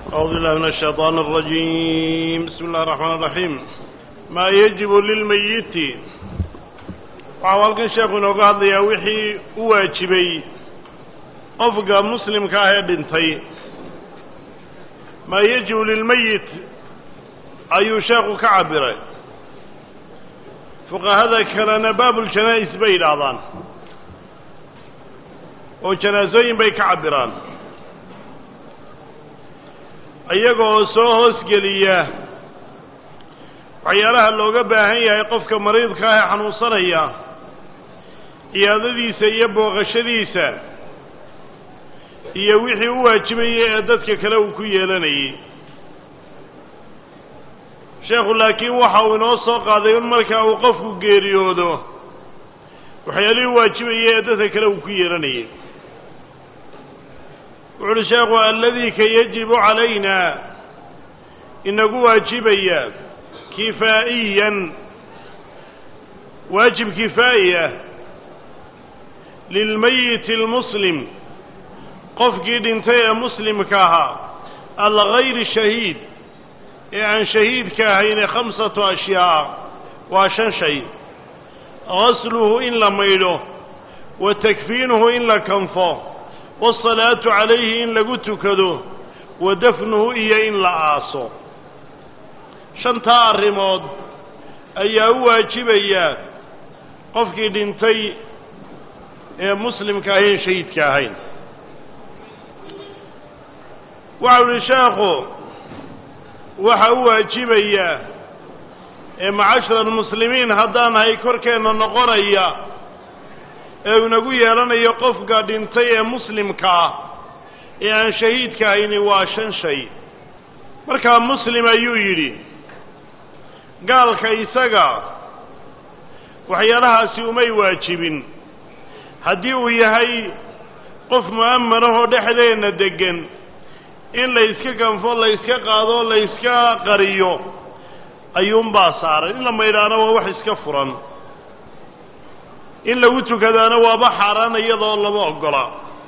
أعوذ بالله من الشيطان الرجيم بسم الله الرحمن الرحيم ما يجب للميت waxau halkan sheekhu inooga hadlayaa wixii u waajibay qofka muslimka ah ee dhintay maa yajibu lilmeyit ayuu sheekhu ka cabiray fuqahada kalena baabuljanaa-is bay yidhaahdaan oo janaasooyin bay ka cabiraan iyagoo soo hoosgeliya waxyaalaha looga baahan yahay qofka mariidka ah ee xanuunsanaya ciyaadadiisa iyo booqashadiisa iyo wixii u waajibayay ee dadka kale uu ku yeelanayay sheekhu laakiin waxa uu inoo soo qaaday in markaa uu qofku geeriyoodo waxyaalihii u waajibayay ee dadka kale uu ku yeelanayay wuxu uhi sheekhu alladii ka yajibu calayna inagu waajibaya kifaa'iyan waajib kifaa'i ah lilmayiti almuslim qofkii dhintay ee muslimka ahaa algayri shahiid ee aan shahiidka ahayne khamsatu ashyaa waa shan shay gasluhu in la maydho wa takfiinuhu in la kanfo waasalaatu calayhi in lagu tukado wa dafnuhu iyo in la aaso shantaa arrimood ayaa u waajibaya qofkii dhintay ee muslimka ahayn shahiidka ahayn waxau ihi sheekhu waxa u waajibaya ee macashara almuslimiin haddaan nahay korkeenna noqonaya ee inagu yeelanayo qofka dhintay ee muslimka ah ee aan shahiidka ahayni waa shan shay markaa muslim ayuu yidhi gaalka isaga waxyaalahaasi umay waajibin haddii uu yahay qof mu'amanahoo dhexdeenna deggan in la yska kanfo la yska qaado la yska qariyo ayuunbaa saaran in la maydhaana waa wax iska furan in lagu tukadaana waaba xaaraan iyadoo lama oggola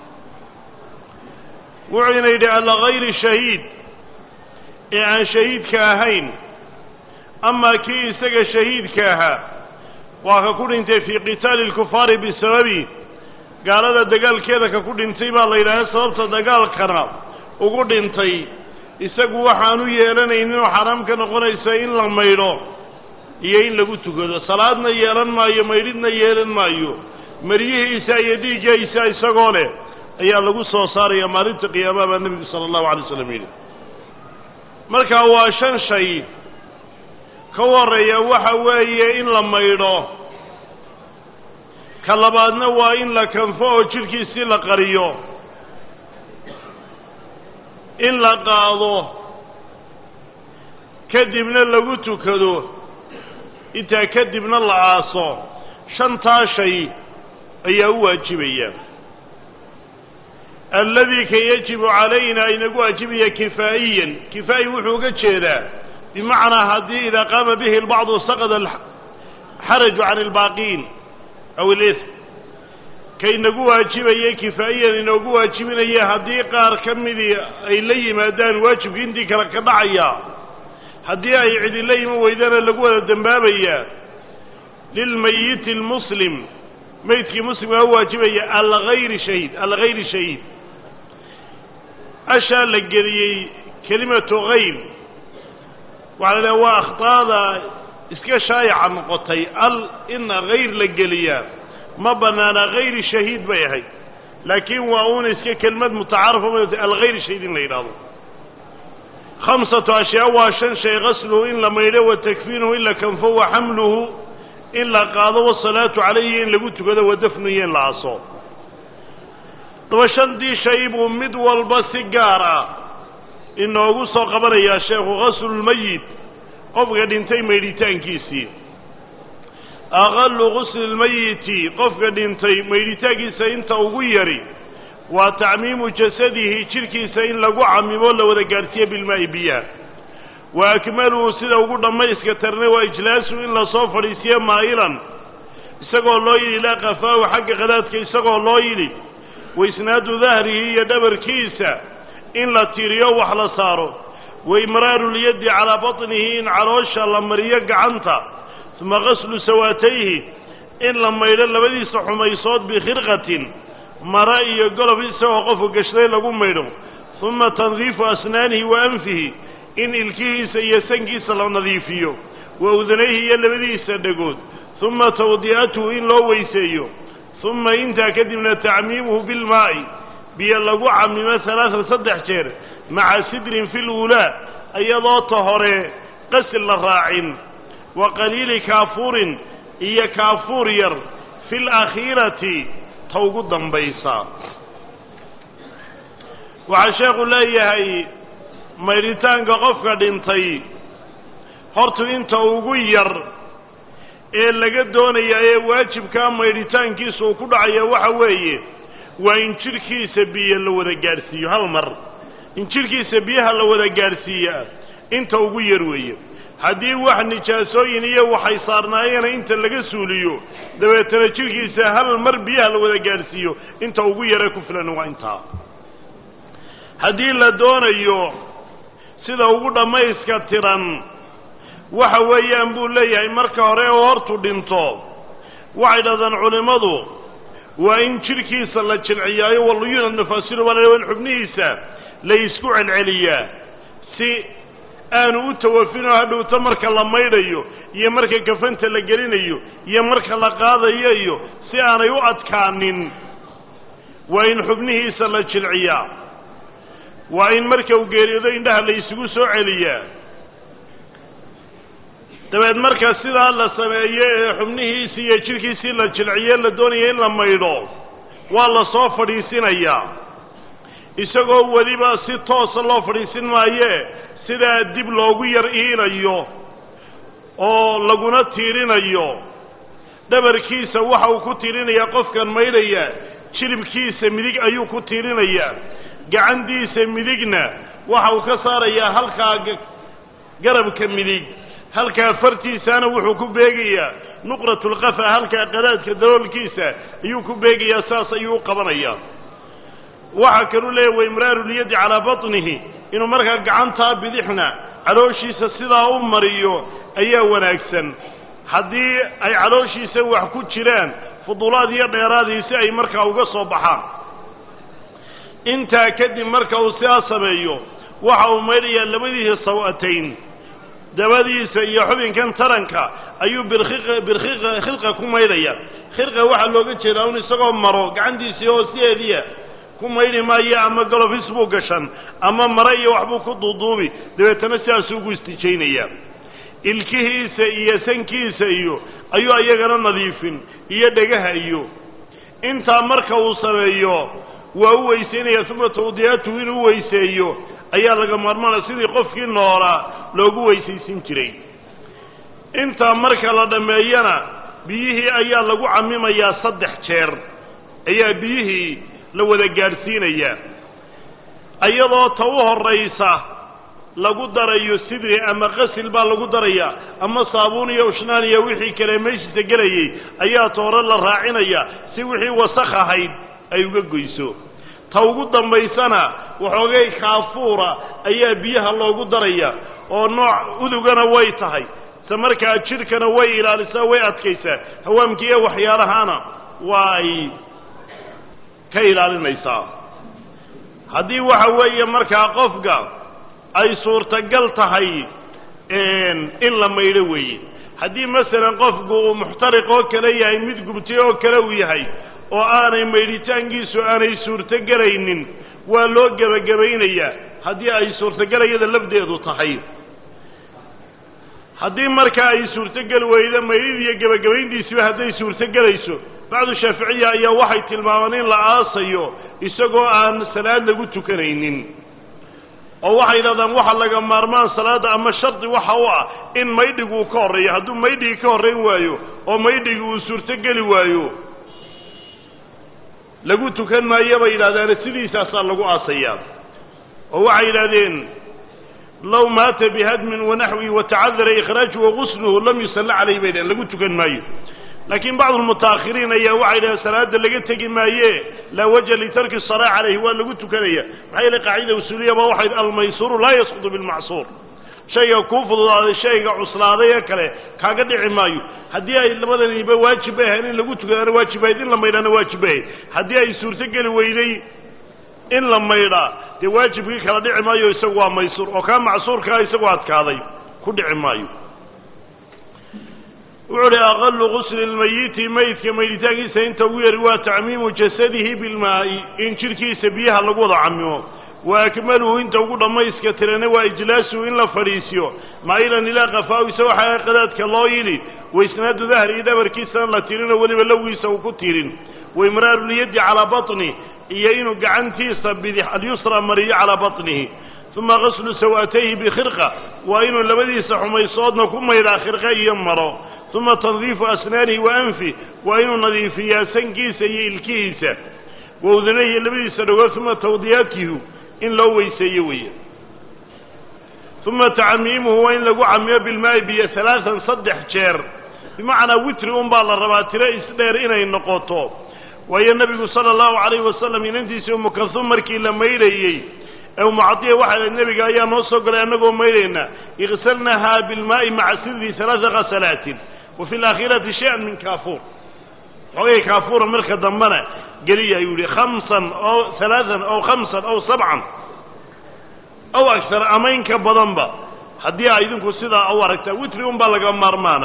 wuxuuna yidhi alagayri shahiid ee aan shahiidka ahayn amaa kii isaga shahiidka ahaa waa ka ku dhintay fii qitaali alkufaari bisababi gaalada dagaalkeeda ka ku dhintay baa la yidhahda sababta dagaalkana ugu dhintay isagu waxaanu yeelanaynin oo xaraam ka noqonaysa in la maydho iyo in lagu tukado salaadna yeelan maayo maydhidna yeelan maayo maryihiisa iyo dhiiggiisa isagoo leh ayaa lagu soo saaraya maalinta qiyaamaha baa nebigu sala allahu alay slam yidhi markaa waa shan shay ka horreeya waxa weeye in la maydho ka labaadna waa in la kanfo oo jidhkiisii la qariyo in la qaado kadibna lagu tukado intaa kadibna la aaso shantaa shay ayaa u waajibaya alladii ka yajibu calayna inagu waajibaya kifaa'iyan kifaa'i wuxuu uga jeedaa bimacnaa haddii idaa qaama bihi lbacdu saqada alxaraju can albaaqiin aw ilism ka inagu waajibayay kifaa'iyan inoogu waajibinaya haddii qaar ka midii ay la yimaadaan waajibkii intii kale ka dhacaya haddii ay cidi la iman weydana lagu wada dembaabayaa lilmayiti almuslim meydkii muslimkaa u waajibaya algayri shahiid algayri shahiid ashaa la geliyey kelimatu hayr waxaa la idhaha waa akhtaada iska shaayaca noqotay al ina hayr la geliyaa ma bannaana hayri shahiid bay ahayd laakiin waa uuna iska kelmad mutacaarafa ma algayri shahiid in la yidhaahdo khamsatu ashyaa waa shan shay gasluhu in la maydho wa takfiinuhu in la kanfo wa xamluhu in la qaado wasalaatu calayhi in lagu tukado wa dafnu iyo in la aso daba shantii shay buu mid walba si gaar ah inoogu soo qabanayaa sheekhu ghaslulmayit qofka dhintay maydhitaankiisii aqalu gusli lmayiti qofka dhintay maydhitaankiisa inta ugu yari waa tacmiimu jasadihi jidhkiisa in lagu camimo la wada gaadhsiiyo bilmaa'i biyaha wa akmaluhu sida ugu dhammayska tarnay waa ijlaasu in lasoo fadhiisiyo maa'ilan isagoo loo yidhi ilaa qafaahu xagga qadaadka isagoo loo yidhi waisnaadu dahrihi iyo dhabarkiisa in la tiiriyo wax la saaro wa imraaru lyaddi calaa batnihi in caloosha la mariyo gacanta uma qaslu sawaatayhi in la maydho labadiisa xumaysood bikhirqatin mara iyo golof isagoo qofku gashday lagu maydho uma tandiifu asnaanihi wa anfihi in ilkihiisa iyo sankiisa la nadiifiyo wa udunayhi iyo labadiisa dhegood uma tawdi'atuhu in loo weyseeyo uma intaa kadibna tacmiimuhu bilmaa'i biyo lagu camimo halaatan saddex jeer maca sidrin fi luulaa iyadoo ta hore qasil la raacin wa qaliili kaafuurin iyo kaafuur yar fi lakhiirati ta ugu dambaysa waxaa sheekhu leeyahay maydhitaanka qofka dhintay hortu inta ugu yar ee laga doonaya ee waajibkaa maydhitaankiisa uu ku dhacaya waxa weeye waa in jidhkiisa biyo la wada gaadhsiiyo hal mar in jidhkiisa biyaha la wada gaadhsiiyaa inta ugu yar weeye haddii wax nijaasooyin iyo waxay saarnaayeena inta laga suuliyo dabeetana jidhkiisa hal mar biyaha la wada gaadhsiiyo inta ugu yaree ku filan waa intaa haddii la doonayo sida ugu dhammayska tiran waxa weeyaan buu leeyahay marka hore oo hortu dhinto waxay dhahdaan culimmadu waa in jidhkiisa la jilciyaayo waluyuna nafaasilu baa la in xubnihiisa la isku celceliyaa si aanu u tawafinoo hadhowto marka la maydhayo iyo marka kafanta la gelinayo iyo marka la qaadayo iyo si aanay u adkaanin waa in xubnihiisa la jilciyaa waa in marka uu geeriyoodo indhaha la isugu soo celiyaa dabeed marka sidaa la sameeyo ee xubnihiisii iyo jidhkiisii la jilciye la doonaya in la maydho waa la soo fadhiisinayaa isagoo weliba si toosa loo fadhiisin maayee sidaa dib loogu yar iinayo oo laguna tiirinayo dhabarkiisa waxa uu ku tiirinayaa qofkan maydhaya jilibkiisa midig ayuu ku tiirinayaa gacantiisa midigna waxa uu ka saarayaa halkaa garabka midig halkaa fartiisana wuxuu ku beegayaa nuqratulqafa halkaa qadaadka daloolkiisa ayuu ku beegayaa saas ayuu u qabanayaa waxaa kaluu leeyahy waimraarulyadi calaa batnihi inuu markaa gacantaa bidixna calooshiisa sidaa u mariyo ayaa wanaagsan haddii ay calooshiisa wax ku jiraan fudulaad iyo dheeraadii si ay markaa uga soo baxaan intaa kadib marka uu sidaa sameeyo waxa uu maydhayaa labadiisa saw-atayn dabadiisa iyo xubinkan taranka ayuu birkhiqa birkhiqa khilqa ku maydhaya khilqa waxaa looga jeedaa un isagoo maro gacantiisii hoosteediya ku maydhi maayo ama galofis buu gashan ama mare iyo waxbuu ku duuduubi dabeetana sidaasuu ugu istijaynayaa ilkihiisa iyo sankiisa iyo ayuu iyagana nadiifin iyo dhegaha iyo intaa marka uu sameeyo waa u weysaynaya uma tawdiyaatuhu inuu weyseeyo ayaa laga maarmaanaya sidii qofkii noolaa loogu weysaysin jiray intaa marka la dhammeeyana biyihii ayaa lagu camimayaa saddex jeer ayaa biyihii la wada gaadhsiinayaa iyadoo ta u horraysa lagu darayo sidri ama qasil baa lagu darayaa ama saabuun iyo ushnaan iyo wixii kale meeshiisa gelayay ayaa ta hore la raacinaya si wixii wasakh ahayd ay uga goyso ta ugu dambaysana waxoogay kaafuura ayaa biyaha loogu daraya oo nooc udugana way tahay se markaa jidhkana way ilaalisaa way adkaysaa hawaamkii iyo waxyaalahaana waa ay ka ilaalinaysaa haddii waxa weeye markaa qofka ay suurtagal tahay in la maydho weeye haddii masalan qofku uu muxtariq oo kale yahay mid gubtay oo kale uu yahay oo aanay maydhitaankiisu aanay suurtogelaynin waa loo gebagabaynayaa haddii ay suurtogelayada lafdeedu tahay haddii markaa ay suurtogeli weydo maydhid iyo gebagabayntiisiba hadday suurtogelayso bacdu shaaficiya ayaa waxay tilmaamaan in la aasayo isagoo aan salaad lagu tukanaynin oo waxay yidhahdaan waxa laga maarmaan salaadda ama shardi waxa u ah in maydhigu uu ka horreeyo hadduu maydhigii ka horrayn waayo oo maydhigi uu suurtogeli waayo lagu tukan maayo bay yidhahdaane sidiisaasaa lagu aasayaa oo waxay yidhahdeen low maata bihadmin wanaxwihi watacadara ikhraajuhu wagusluhu lam yusalla calayh bay dhaheen lagu tukan maayo laakiin bacdu lmutaakhiriin ayaa waxay dhahen salaada laga tegi maaye laa waja litarki salaa calayhi waa lagu tukanaya maxaa yeele qaacida usuuliyaba waxay almaysuuru laa yasqutu bilmacsuur shayga kuu fududaaday shayga cuslaaday ee kale kaaga dhici maayo haddii ay labadaniba waajib bay ahayd in lagu tukadaana waajib ahayd in la maydhaana waajib bay ahayd haddii ay suurtogeli weyday in la maydhaa dee waajibkii kala dhici maayo isagu waa maysuur oo kaa macsuurkaa isagu adkaaday ku dhici maayo wuxuu uhi aqalu gusli lmayiti maydka maydhitaankiisa inta ugu yari waa tacmiimu jasadihi bilmaa'i in jidhkiisa biyaha lagu wada camimo wa akmaluhu inta ugu dhammayska tirana waa ijlaasuhu in la fadhiisiyo maa'ilan ilaa qafaahu isagoo xaga qadaadka loo yili waisnaadu dahri dhabarkiisana la tirinoo weliba lowgiisa uu ku tirin waimraaru lyaddi calaa baطni iyo inuu gacantiisa bidix alyusra mariyo calaa baطnihi uma gaslu saw'atayhi bikhirqa waa inuu labadiisa xumaysoodna ku maydhaa khirqa iyo maro uma tandiifu asnaanihi wa anfi waa inuu nadiifiyaa sankiisa iyo ilkihiisa wa udunayhi labadiisa dhagood uma tawdiyaatihu in loo weyseeyo weeye uma tacmiimuhu waa in lagu camiyo bilmaa'i biyo alaaan saddex jeer bimacnaa witri un baa la rabaa tiro isdheer inay noqoto waayo nebigu sala allahu calayhi wasalam inantiisii umu kalsuum markii la maydhayey ee umucadiya waxay lahayd nebiga ayaa noo soo galay annagoo maydhayna igsalnahaa bilmaa'i maca sidri alaaa ghasalaatin wa fi alaakhirati shay-an min kaafuur xoogay kaafuura marka dambena geliya ayuu yihi khamsan oo alaaan aw khamsan aw sabcan aw agar ama inka badanba haddii a idinku sidaa u aragtaa witri un baa laga maarmaana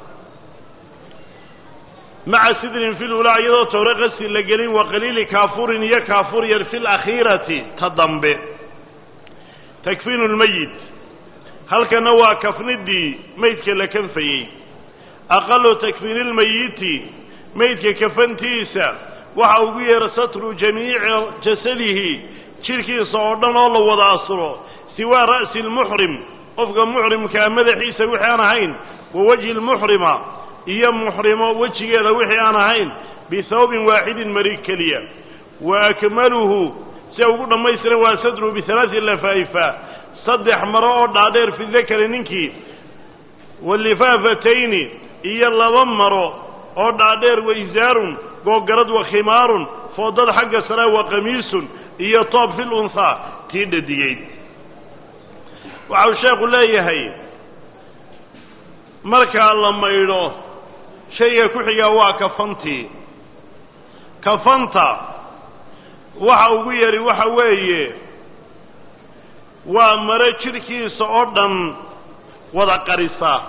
maca sidrin fi lulaa iyadoo towre qasi la gelin wa qaliili kaafurin iyo kaafur yar fi lakhiirati ta dambe takfiinu lmayit halkana waa kafnidii maydka la kanfayey aqalu takfiini lmayiti maydka kafantiisa waxa ugu yeera satru jamiici jasadihi jidhkiisa oo dhan oo la wada asuro siwaa ra'si lmuxrim qofka muxrimkaa madaxiisa wixii aan ahayn wa wajhi lmuxrima iyo muxrimo wejigeeda wixii aan ahayn bihawbin waaxidin mari keliya wa akmaluhu sia ugu dhammaystiran waa sadru bialaai lafaa'ifa saddex maro oo dhaadheer fi dakari ninkii walifaafatayni iyo laba maro oo dhaadheer waizaarun googarad wa khimaarun foodada xagga sare wa qamiisun iyo toob fil unhaa tii dhadigeyd waxa uu sheekhu leeyahay markaa la maydho shayga ku xigaa waa kafantii kafanta waxa ugu yari waxa weeye waa mare jidhkiisa oo dhan wada qarisa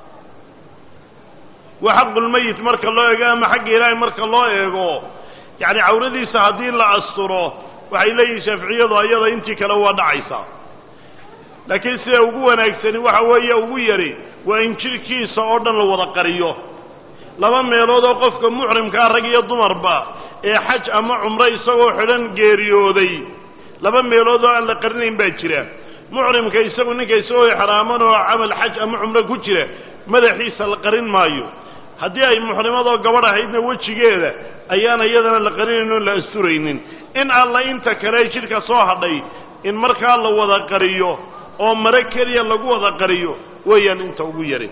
waa xaqulmayit marka loo eego ama xagga ilaahay marka loo eego yacni cawradiisa haddii la asturo waxay leeyihin shaaficiyadu ayada intii kale waa dhacaysaa laakiin sida ugu wanaagsani waxa weeye ugu yari waa in jidhkiisa oo dhan la wada qariyo laba meelood oo qofka muxrimkaa rag iyo dumarba ee xaj ama cumro isagoo xidhan geeriyooday laba meelood oo aan la qarinayn baa jira muxrimka isagu ninka isagoo exraaman oo camal xaj ama cumro ku jira madaxiisa la qarin maayo haddii ay muxrimadoo gabadh ahaydna wejigeeda ayaan iyadana la qarinayn oon la asturaynin in alla inta kale jidhka soo hadhay in markaa la wada qariyo oo mare keliya lagu wada qariyo weeyaan inta ugu yari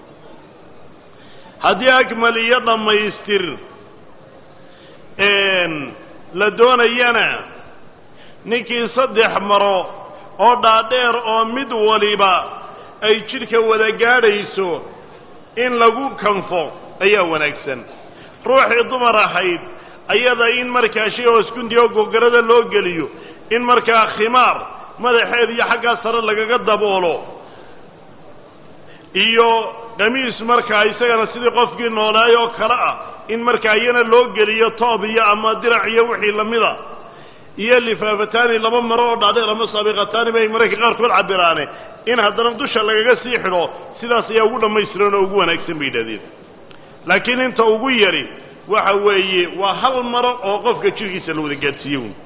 haddii akmal iyo dhammaystir la doonayana ninkii saddex maro oo dhaadheer oo mid waliba ay jidhka wada gaadhayso in lagu kanfo ayaa wanaagsan ruuxii dumar ahayd ayada in markaa shay hooskunti oo gogarada loo geliyo in markaa khimaar madaxeed iyo xaggaa sare lagaga daboolo iyo qamiis markaa isagana sidii qofkii noolaay oo kale ah in markaa iyana loo geliyo toob iyo ama dirac iyo wixii lamida iyo lifaafataani laba maro oo dhaadheer ama saabiqataani bay mararka qaarkood cabiraane in haddana dusha lagaga sii xidho sidaas ayaa ugu dhammaystiran oo ugu wanaagsan bay yidhahdeen laakiin inta ugu yari waxa weeye waa hal maro oo qofka jidhkiisa la wada gaadhsiiye wy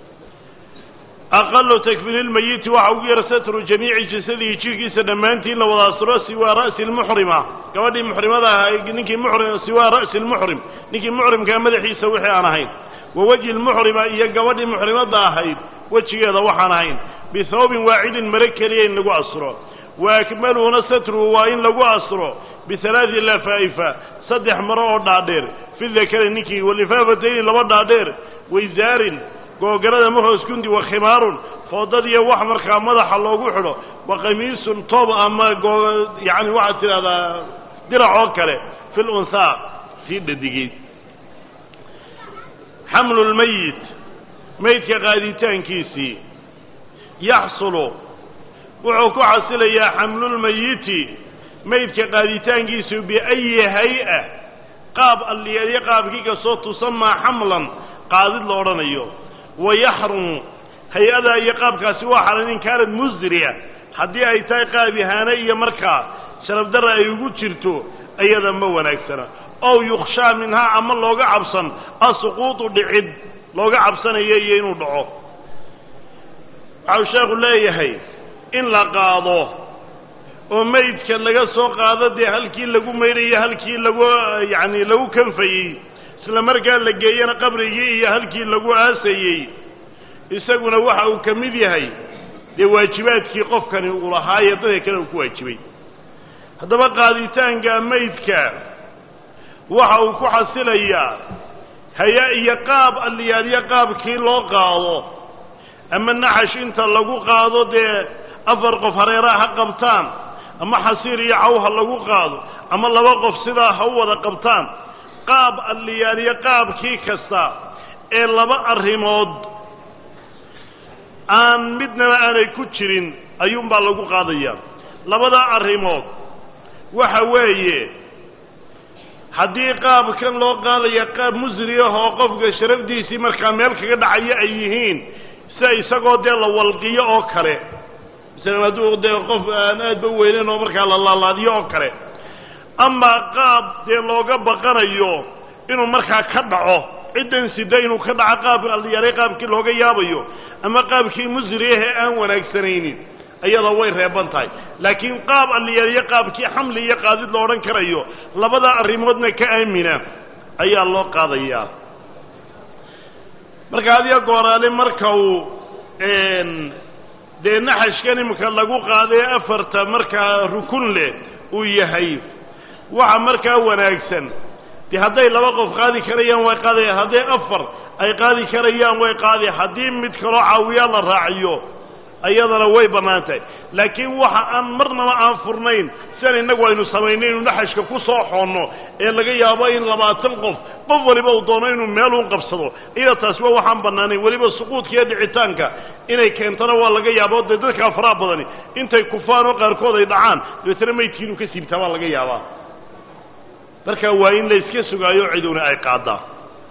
aqalu takfiini lmayiti waxa ugu yara satru jamiici jasadihi jidhkiisa dhammaantii in la wada asturo siwaa ra'si lmuxrima gabadhii muxrimada ahaa ninkii muxrim siwaa ra'si lmuxrim ninkii muxrimkaa madaxiisa wixii aan ahayn wa wejhi lmuxrima iyo gabadhii muxrimadda ahayd wejigeeda waxaan ahayn bihawbin waaxidin mare keliya in lagu asturo wa akmaluhuna satruhu waa in lagu astro bialaai lafaa'ifa saddex maro oo dhaadheer fi dakari ninkii walifaafatayni laba dhaadheer waysaarin googarada mahoos kundi wa khimaarun foodadiyo wax markaa madaxa loogu xidho wa qamiisun toob ama yani waxaad tidhahdaa dirac oo kale fi lunhaa sii dhadigeyd xamlu lmayit maydka qaaditaankiisii yaxsulu wuxuu ku xasilayaa xamlulmayiti maydka qaaditaankiisu biayi hay-a qaab alliyeedyo qaabkii kastoo tusamaa xamlan qaadid la odhanayo wa yaxrumu hay-ada iyo qaabkaasi waa xalan in kaanad musriya haddii ay tahay qaab ihaane iyo markaa sharafdarra ay ugu jirto iyada ma wanaagsana ow yukhshaa minhaa ama looga cabsan asuquudu dhicid looga cabsanayo iyo inuu dhaco waxau sheekhu leeyahay in la qaado oo meydka laga soo qaado dee halkii lagu maydhayo halkii lagu yacani lagu kanfayey isla markaa la geeyana qabrigii iyo halkii lagu aasayey isaguna waxa uu ka mid yahay dee waajibaadkii qofkani uu lahaaye dadka kale uu ku waajibay haddaba qaaditaanka maydka waxa uu ku xasilayaa haya iyo qaab alliyaalyo qaabkii loo qaado ama naxash inta lagu qaado dee afar qof hareeraha ha qabtaan ama xasiir iyo caw ha lagu qaado ama laba qof sidaa ha u wada qabtaan qaab alliyaalyo qaabkii kasta ee laba arrimood aan midnaba aanay ku jirin ayuunbaa lagu qaadaya labada arrimood waxa weeye haddii qaabkan loo qaadaya qaab musri ah oo qofka sharafdiisii markaa meel kaga dhacaya ay yihiin sida isagoo dee la walqiyo oo kale masalan hadduu dee qof aan aadba weyneyn oo markaa la laalaadiyo oo kale ama qaab dee looga baqanayo inuu markaa ka dhaco ciddan sida inuu ka dhaco qaab alyaray qaabkii looga yaabayo ama qaabkii musri ah ee aan wanaagsanaynin iyada way reeban tahay laakiin qaab alliyaalyo qaabkii xamli iyo qaadid lo odhan karayo labada arrimoodna ka aamina ayaa loo qaadayaa marka adiga gooraale marka uu dee naxashkan imika lagu qaadee afarta markaa rukun leh uu yahay waxa markaa wanaagsan dee hadday laba qof qaadi karayaan way qaadayaan hadday afar ay qaadi karayaan way qaadaya haddii mid kaloo caawiyaa la raaciyo ayadana way bannaan tahay laakiin waxa aan marnaba aan furnayn sian innagu aynu samaynay inu naxashka ku soo xoonno ee laga yaabo in labaatan qof qof waliba uu doono inuu meeluun qabsado iyada taasi waa waxaan bannaanayn weliba suquudka iyo dhicitaanka inay keentana waa laga yaabo dee dadkaa faraha badani intay kufaan oo qaarkood ay dhacaan dabeetana maydkii inuu ka siibtaa baa laga yaabaa marka waa in la iska sugaayo ciduna ay qaaddaa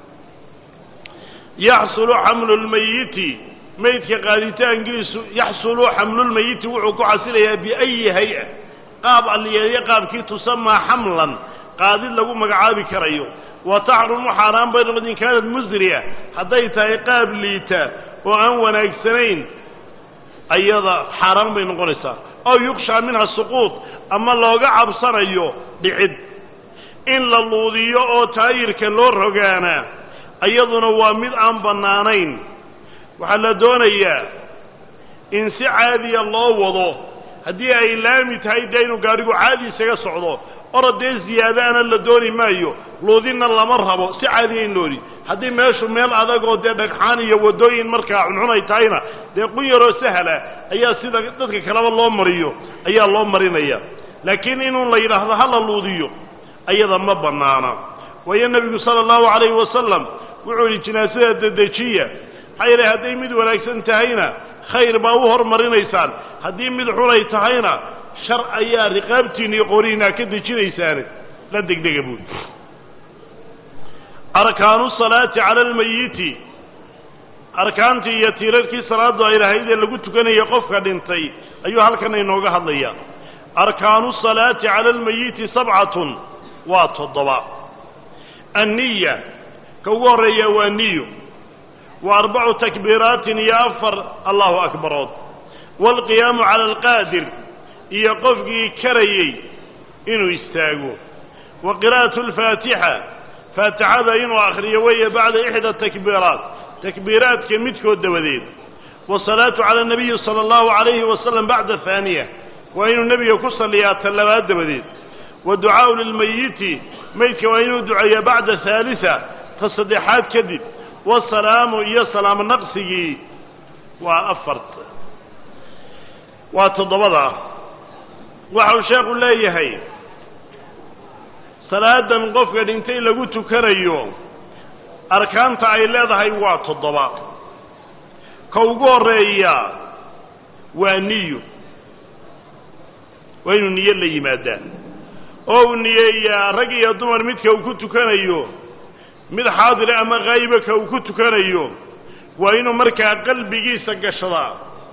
yaxsulu xamlu lmayiti maydka qaaditaankiisu yaxsulu xamlulmayiti wuxuu ku xasilayaa biayi hay-a qaab alliyeedyo qaabkii tusamaa xamlan qaadid lagu magacaabi karayo wa taxrumu xaaraan bay noqod in kaanad musriya hadday tahay qaab liita oo aan wanaagsanayn ayada xaaraan bay noqonaysaa ow yukshaa minha suquud ama looga cabsanayo dhicid in la luudiyo oo taayirka loo rogaanaa iyaduna waa mid aan bannaanayn waxaa la doonayaa in si caadiya loo wado haddii ay laami tahay dee inuu gaadhigu caadi isaga socdo orodee ziyaadaana la dooni maayo luudinna lama rabo si caadiya in loodi haddii meeshu meel adag oo dee dhagxaan iyo waddooyin markaa cuncun ay tahayna dee qun yaroo sahla ayaa sida dadka kaleba loo mariyo ayaa loo marinaya laakiin inuu la yidhaahdo ha la luudiyo ayada ma bannaana waayo nebigu sala allahu calayhi wasalam wuxuu yidhi jinaasada dedejiya maxaa yeele hadday mid wanaagsan tahayna khayr baa u hormarinaysaan haddii mid xunay tahayna shar ayaa riqaabtiina iyo qorihiina ka dejinaysaane la degdega buuli arkaanu salaati cala almayiti arkaantii iyo tiirarkii salaaddu ay lahayd ee lagu tukanaya qofka dhintay ayuu halkan inooga hadlayaa arkaanu salaati cala almayiti sabcatun waa toddoba anniya ka ugu horreeya waa niyo wa arbacu takbiiraatin iyo afar allahu akbarood waalqiyaamu cala alqaadir iyo qofkii karayey inuu istaago wa qiraa'atu alfaatixa faatixada inuu akhriyo weeye bacda ixda takbiiraat takbiiraadka midkood dabadeed wasalaatu cala anabiyi sala allahu calayhi wasalam bacda haaniya waa inuu nebiga ku salliyaa ta labaad dabadeed wa ducaa'u lilmayiti maydka waa inuu duceeyaa bacda haalisa ta saddexaad kadib wasalaamu iyo salaamo naqsigii waa afart waa toddobada waxa uu sheekhu leeyahay salaadan qofka dhintay lagu tukanayo arkaanta ay leedahay waa toddoba ka ugu horreeya waa niyo waa inuu niyo la yimaadaa oo uu niyeeyaa rag iyo dumar midka uu ku tukanayo mid xaadira ama khaayiba ka uu ku tukanayo waa inuu markaa qalbigiisa gashadaa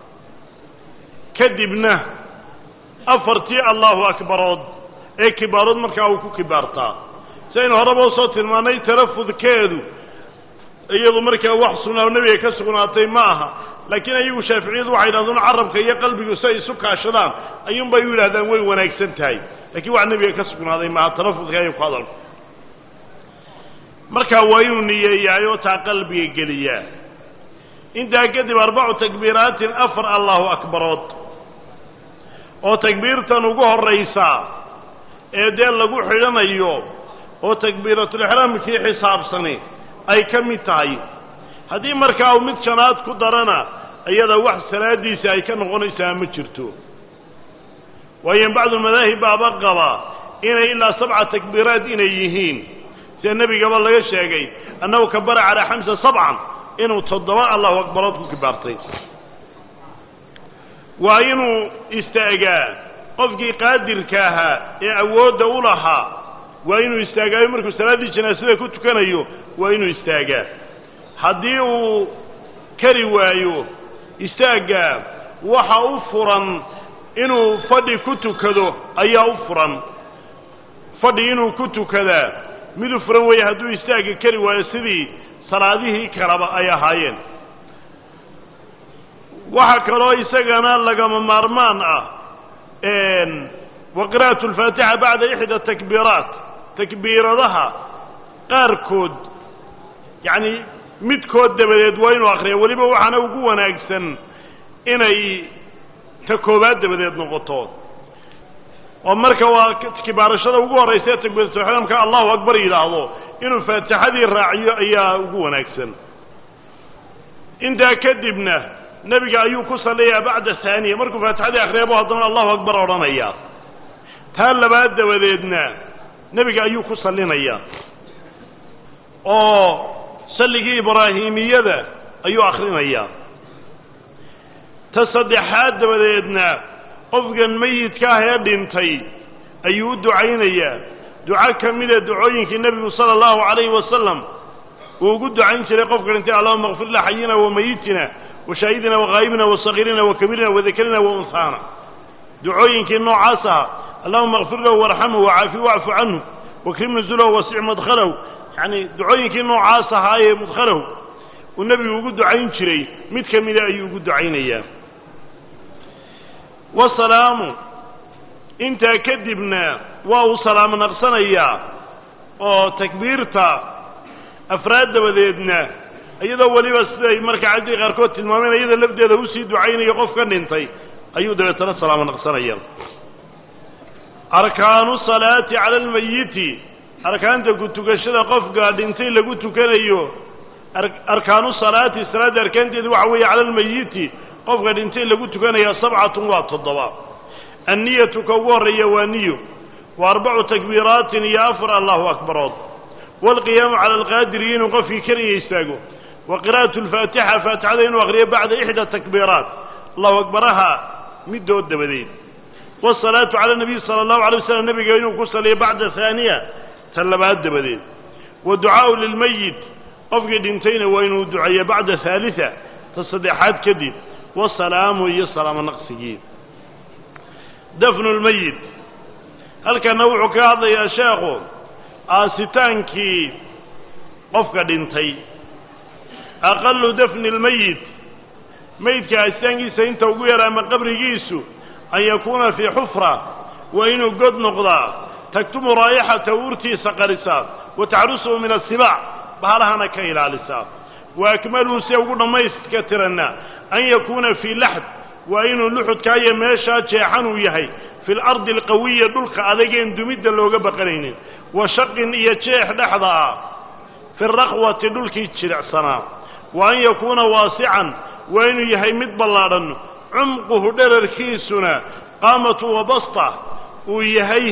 kadibna afartii allahu akbarood ee kibaarood markaa uu ku kibaartaa si aynu horeba usoo tilmaannay tarafudkeedu iyadu markaa wax sunnaa nebiga ka sugnaatay ma aha laakiin ayagu shaaficiyadu waxay yidhahdeen carabka iyo qalbigu si ay isu kaashadaan ayuunbay u yidhahdaan way wanaagsan tahay lakiin wax nebiga ka sugnaaday maaha tarafudka ayay ku hadalku markaa waa inuu niyeeyaayoo taa qalbiga geliyaa intaa kadib arbacu takbiiraatin afar allahu akbarood oo takbiirtan ugu horraysa ee dee lagu xidhanayo oo takbiiratulixraamkii xisaabsani ay ka mid tahay haddii markaa uu mid shanaad ku darana iyada wax salaadiisa ay ka noqonaysaa ma jirto waayo bacdu madaahib baaba qaba inay ilaa sabca takbiiraat inay yihiin sida nebigaba laga sheegay annahu kabara calaa xamsa sabcan inuu toddoba allahu akbarood ku kibaartay waa inuu istaagaa qofkii qaadirka ahaa ee awoodda u lahaa waa inuu istaagaayo markuu salaaddii janaasada ku tukanayo waa inuu istaagaa haddii uu kari waayo istaaggaa waxa u furan inuu fadhi ku tukado ayaa u furan fadhi inuu ku tukadaa mid u furan weeye hadduu istaagga kari waayo sidii salaadihii kaleba ay ahaayeen waxaa kaloo isagana lagama maarmaan ah wa qira'atu alfaatixa bacda ixda takbiiraat takbiiradaha qaarkood yacni midkood dabadeed waa inuu akhriya weliba waxaana ugu wanaagsan inay ta koobaad dabadeed noqoto oo marka waa kibaarashada ugu horraysa ee takbiiratulixraamka allahu akbar yidhaahdo inuu faatixadii raaciyo ayaa ugu wanaagsan intaa kadibna nebiga ayuu ku salliyaa bacda haaniya markuu faatixadii akhriyabu haddana allahu akbar odhanaya taa labaad dabadeedna nebiga ayuu ku sallinayaa oo salligii ibraahimiyada ayuu akhrinayaa ta saddexaad dabadeedna qofkan meyidka ah ee dhintay ayuu u ducaynayaa duco ka mida ducooyinkii nebigu sala allahu calayhi wasalam uu ugu ducayn jiray qofka dhintay allahuma akfir la xayina wa mayitina wa shaahidina wa ghaayibina wa sagiirina wa kabiirina wa dakarina wa unhaana ducooyinkii noocaas aha allahuma akfir lahu warxamhu wacaafi wacfu canhu wakrim nuzulahu wasic madkhalahu yacni ducooyinkii noocaas ahaa ee mudkhalahu uu nebigu ugu ducayn jiray mid ka mida ayuu ugu ducaynayaa wasalaamu intaa kadibna waa uu salaamo naqsanayaa oo takbiirta afraad dabadeedna iyadoo weliba siday marka cabdii qaarkood tilmaameen iyada lafdeeda usii ducaynayo qof ka dhintay ayuu dabeetana salaamo naqsanaya arkaanu salaati cala almayiti arkaanta ku tukashada qofka dhintay lagu tukanayo arkaanu salaati salaadda arkaanteedu waxa weeye cala almayiti qofka dhintay lagu tukanaya sabcatun waa toddoba anniyatu ka ugu horreeya waa niyo wa arbacu takbiiraatin iyo afar allahu akbarood waalqiyaamu cala alqaadiri inuu qofkii keliya istaago wa qira'atu alfaatixa faatixada inuu akhriyo bacda ixda takbiiraat allahu akbaraha middood dabadeed waasalaatu cala nabiyi sala allahu alay wasalam nebiga inuu ku saliyo bacda haaniya ta labaad dabadeed wa ducaa'u lilmayit qofkii dhintayna waa inuu duceeya bacda haalisa ta saddexaad kadib wasalaamu iyo salaamo naqsigii dafnu lmayit halkana wuxuu ka hadlayaa sheekhu aasitaankii qofka dhintay aqalu dafni lmayit meydka aasitaankiisa inta ugu yara ama qabrigiisu an yakuuna fii xufra waa inuu god noqdaa taktumu raa'ixata urtiisa qarisaa wa taxrusuhu min asibaac bahalahana ka ilaalisaa wa akmaluhu si ugu dhammaystka tiranna an yakuuna fii laxd waa inuu luxudkaa iyo meeshaa jeexan uu yahay fi lardi alqawiya dhulka adageen dumidda looga baqanaynin wa shaqin iyo jeex dhexda ah fi rakhwati dhulkii jilicsanaa wa an yakuuna waasican waa inuu yahay mid ballaadhan cumquhu dherarkiisuna qaamatu wa basta uu yahay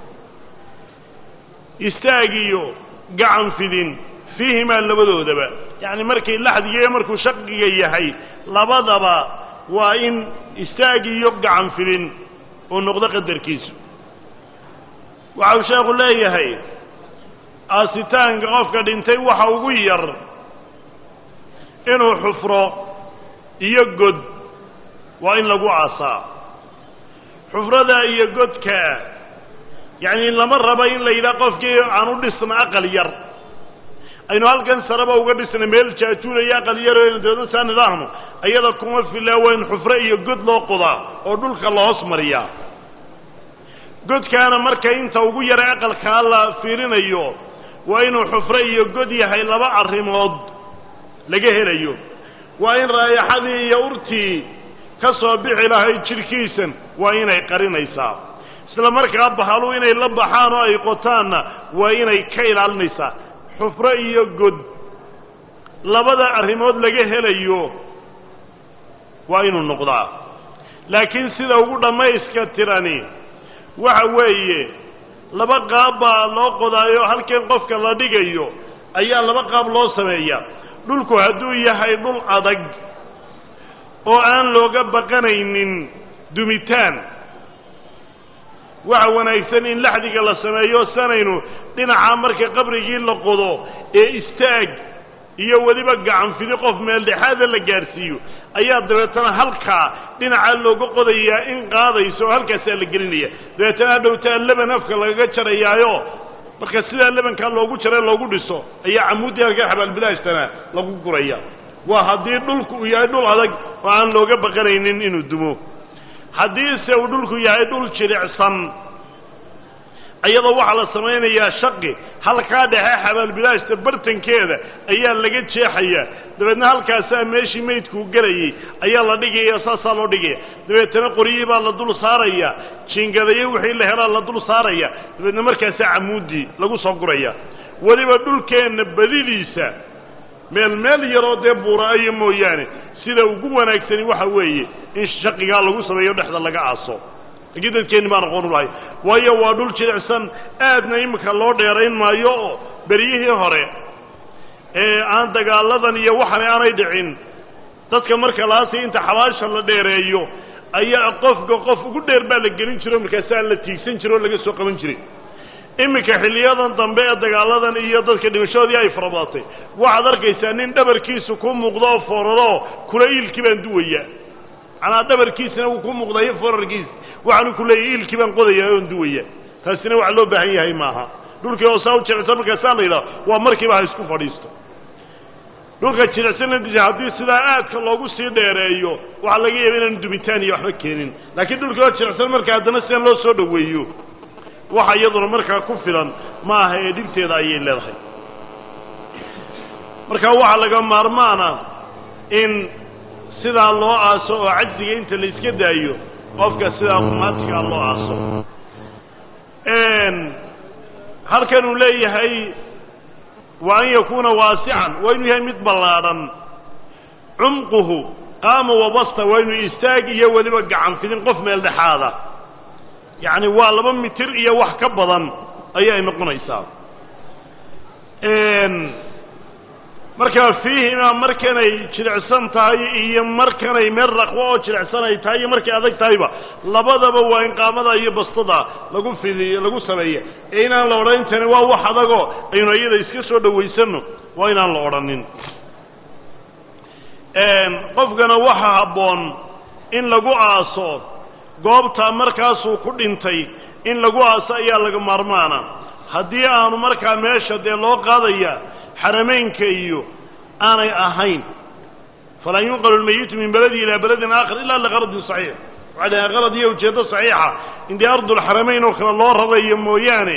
istaagiyo gacan fidin fiihimaa labadoodaba yacni markay laxdiga iyo markuu shaqiga yahay labadaba waa in istaag iyo gacan fidin uu noqdo qadarkiisu waxa uu sheekhu leeyahay aasitaanka qofka dhintay waxa ugu yar inuu xufro iyo god waa in lagu aasaa xufrada iyo godka yacni lama raba in la yidhaha qofkii aan u dhisna aqal yar aynu halkan sareba uga dhisna meel jaajuulaya aqal yar deedna saa nidaahno ayada kuma filaa waa in xufro iyo god loo qodaa oo dhulka la hoos mariyaa godkaana marka inta ugu yara aqalkaa la fiirinayo waa inuu xufro iyo god yahay laba arrimood laga helayo waa in raayaxadii iyo urtii ka soo bixi lahayd jidhkiisan waa inay qarinaysaa isla markaa bahalu inay la baxaan oo ay qotaanna waa inay ka ilaalinaysaa xufro iyo god labada arrimood laga helayo waa inuu noqdaa laakiin sida ugu dhammayska tirani waxa weeye laba qaab baa loo qodaayo halkan qofka la dhigayo ayaa laba qaab loo sameeyaa dhulku hadduu yahay dhul adag oo aan looga baqanaynin dumitaan waxa wanaagsan in laxdiga la sameeyo sanaynu dhinaca marka qabrigii la qodo ee istaag iyo weliba gacanfidi qof meeldhexaada la gaadhsiiyo ayaa dabeetana halkaa dhinacaa looga qodayaa in qaadayso oo halkaasaa la gelinaya dabeetana hadhowtaa leban afka lagaga jarayaayo marka sidaa lebankaa loogu jara loogu dhiso ayaa camuuddii halkaa xabaalbilaashtana lagu guraya waa haddii dhulku uu yahay dhul adag oo aan looga baqanaynin inuu dumo haddiise uu dhulku yahay dhul jilicsan iyadoo waxaa la samaynayaa shaqi halkaa dhexe xabaalbilaashta bartankeeda ayaa laga jeexayaa dabeedna halkaasaa meeshii maydkuu gelayay ayaa la dhigaya saasaa loo dhigaya dabeetana qoryihii baa la dul saaraya jiingadayo wixii la helaa la dul saaraya dabeedna markaasaa camuuddii lagu soo guraya weliba dhulkeenna badidiisa meel meel yaroo dee buura'ayo mooyaane sida ugu wanaagsani waxa weeye in shaqigaa lagu sameeyo dhexda laga aaso laakiin dadkeenni baan aqoon u lahay waayo waa dhul jilicsan aadna iminka loo dheerayn maayo oo beryihii hore ee aan dagaaladan iyo waxani aanay dhicin dadka marka laasi inta xabaasha la dheereeyo ayaa qofka qof ugu dheer baa la gelin jiro markaasaa la tiigsan jiro oo laga soo qaban jiray iminka xilliyadan dambe ee dagaaladan iyo dadka dhimashadoodii ay farabadatay waxaad arkaysaa nin dhabarkiisu ku muuqdo oo fooraro kula iilkii baan duwaya macnaa dhabarkiisina wuu ku muuqdayo foorarkiis waxaanu ku leeyahy iilkii baan qodaya oon duwaya taasina waxa loo baahan yahay maaha dhulkii oo saa u jilicsan markaasaa la yidhaha waa markiiba ha isku fadhiisto dhulka jilicsanadiisa haddii sidaa aadka loogu sii dheereeyo waxaa laga yaaba inaan dumitaan iyo waxba keenin laakiin dhulkii oo jilicsan marka haddana sidan loo soo dhoweeyo waxa iyaduna markaa ku filan ma aha ee dhibteeda ayay leedahay marka waxaa laga maarmaana in sidaa loo aaso oo cajsiga inta la iska daayo qofka sidaa qumaatigaa loo aaso halkan uu leeyahay wa an yakuuna waasican waa inuu yahay mid ballaadhan cumquhu qaama wabasta waa inuu istaag iyo weliba gacan fidin qof meel dhexaada yacni waa laba mitir iyo wax ka badan ayay noqonaysaa markaa fiihima markanay jilicsan tahay iyo markanay meel raqwo oo jilicsan ay tahay iyo markay adag tahayba labadaba waa in qaamada iyo bastada lagu fidiyo lagu sameeya ee inaan la odhanin tani waa wax adagoo aynu iyada iska soo dhawaysanno waa inaan la odhanin qofkana waxa habboon in lagu aaso goobta markaasuu ku dhintay in lagu aaso ayaa laga maarmaana haddii aanu markaa meesha dee loo qaadaya xarameynka iyo aanay ahayn falaa yunqalu lmayitu min beladi ilaa beladin aakhar ila liqaradin saxiix waxaa dhahay qalad iyo ujeeddo saxiixa in dee ardulxaramayn oo kale loo rarayo mooyaane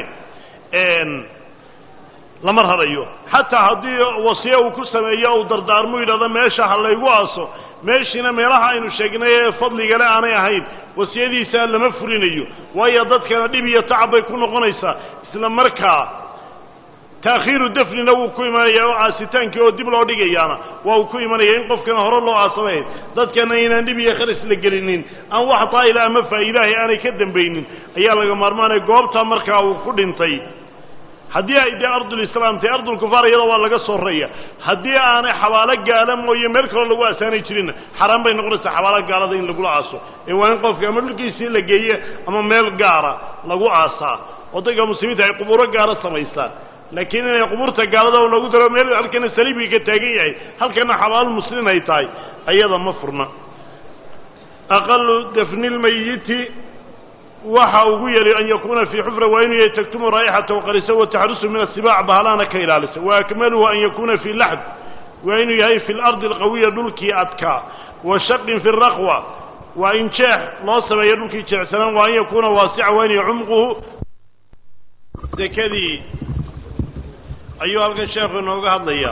lama rarayo xataa haddii wasiya uu ku sameeyo uu dardaarmu yidhahdo meesha ha laygu aaso meeshiina meelaha aynu sheegnay ee fadligale aanay ahayn wasiyadiisa lama fulinayo waayo dadkana dhib iyo tacab bay ku noqonaysaa isla markaa taakhiiru dafnina wuu ku imanaya oo aasitaankii oo dib loo dhigayaana waa uu ku imanaya in qofkana hore loo aasamayn dadkana inaan dhib iyo kharis la gelinin aan wax daa'ila ama faa'iidaahay aanay ka dambaynin ayaa laga maarmaanaya goobtaa markaa uu ku dhintay haddii ay dee ardulislaam tahay ardulkufaar iyada waa laga soo raya haddii aanay xabaalo gaala mooye meel kaloo lagu aasaanay jirinna xaaraan bay noqonaysaa xabaalo gaalada in lagula aaso ee waa in qofka ama dhulkiisii la geeye ama meel gaara lagu aasaa oo dadka muslimiinta ay qubuuro gaara samaystaan laakiin inay qubuurta gaalada oo lagu daro meel halkana saliibkii ka taagan yahay halkana xabaal muslin ay tahay ayada ma furna aqalu dafni lmayiti waxa ugu yeli an yakuuna fii xufra waa inuu yahay taktumu raa'ixata waqarisa wataxrusu min asibaac bahalaana ka ilaalisa wa akmaluhu an yakuuna fii laxd waa inuu yahay fi lardi alqawiya dhulkii adkaa wa shaqin fi raqwa waa in jeex loo sameeyo dhulkii jeecsanaan waa an yakuuna waasica waa inay cumquhu dekadii ayuu halkan sheekhu inooga hadlayaa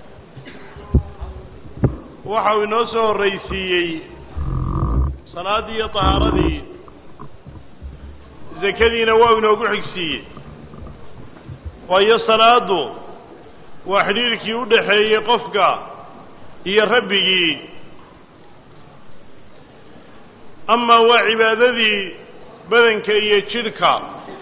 waxa uu inoo soo horraysiiyey salaaddii iyo tahaaradii zakadiina waa inoogu xigsiiyey waayo salaaddu waa xidhiirkii u dhaxeeyey qofka iyo rabbigii amaa waa cibaadadii badanka iyo jidhka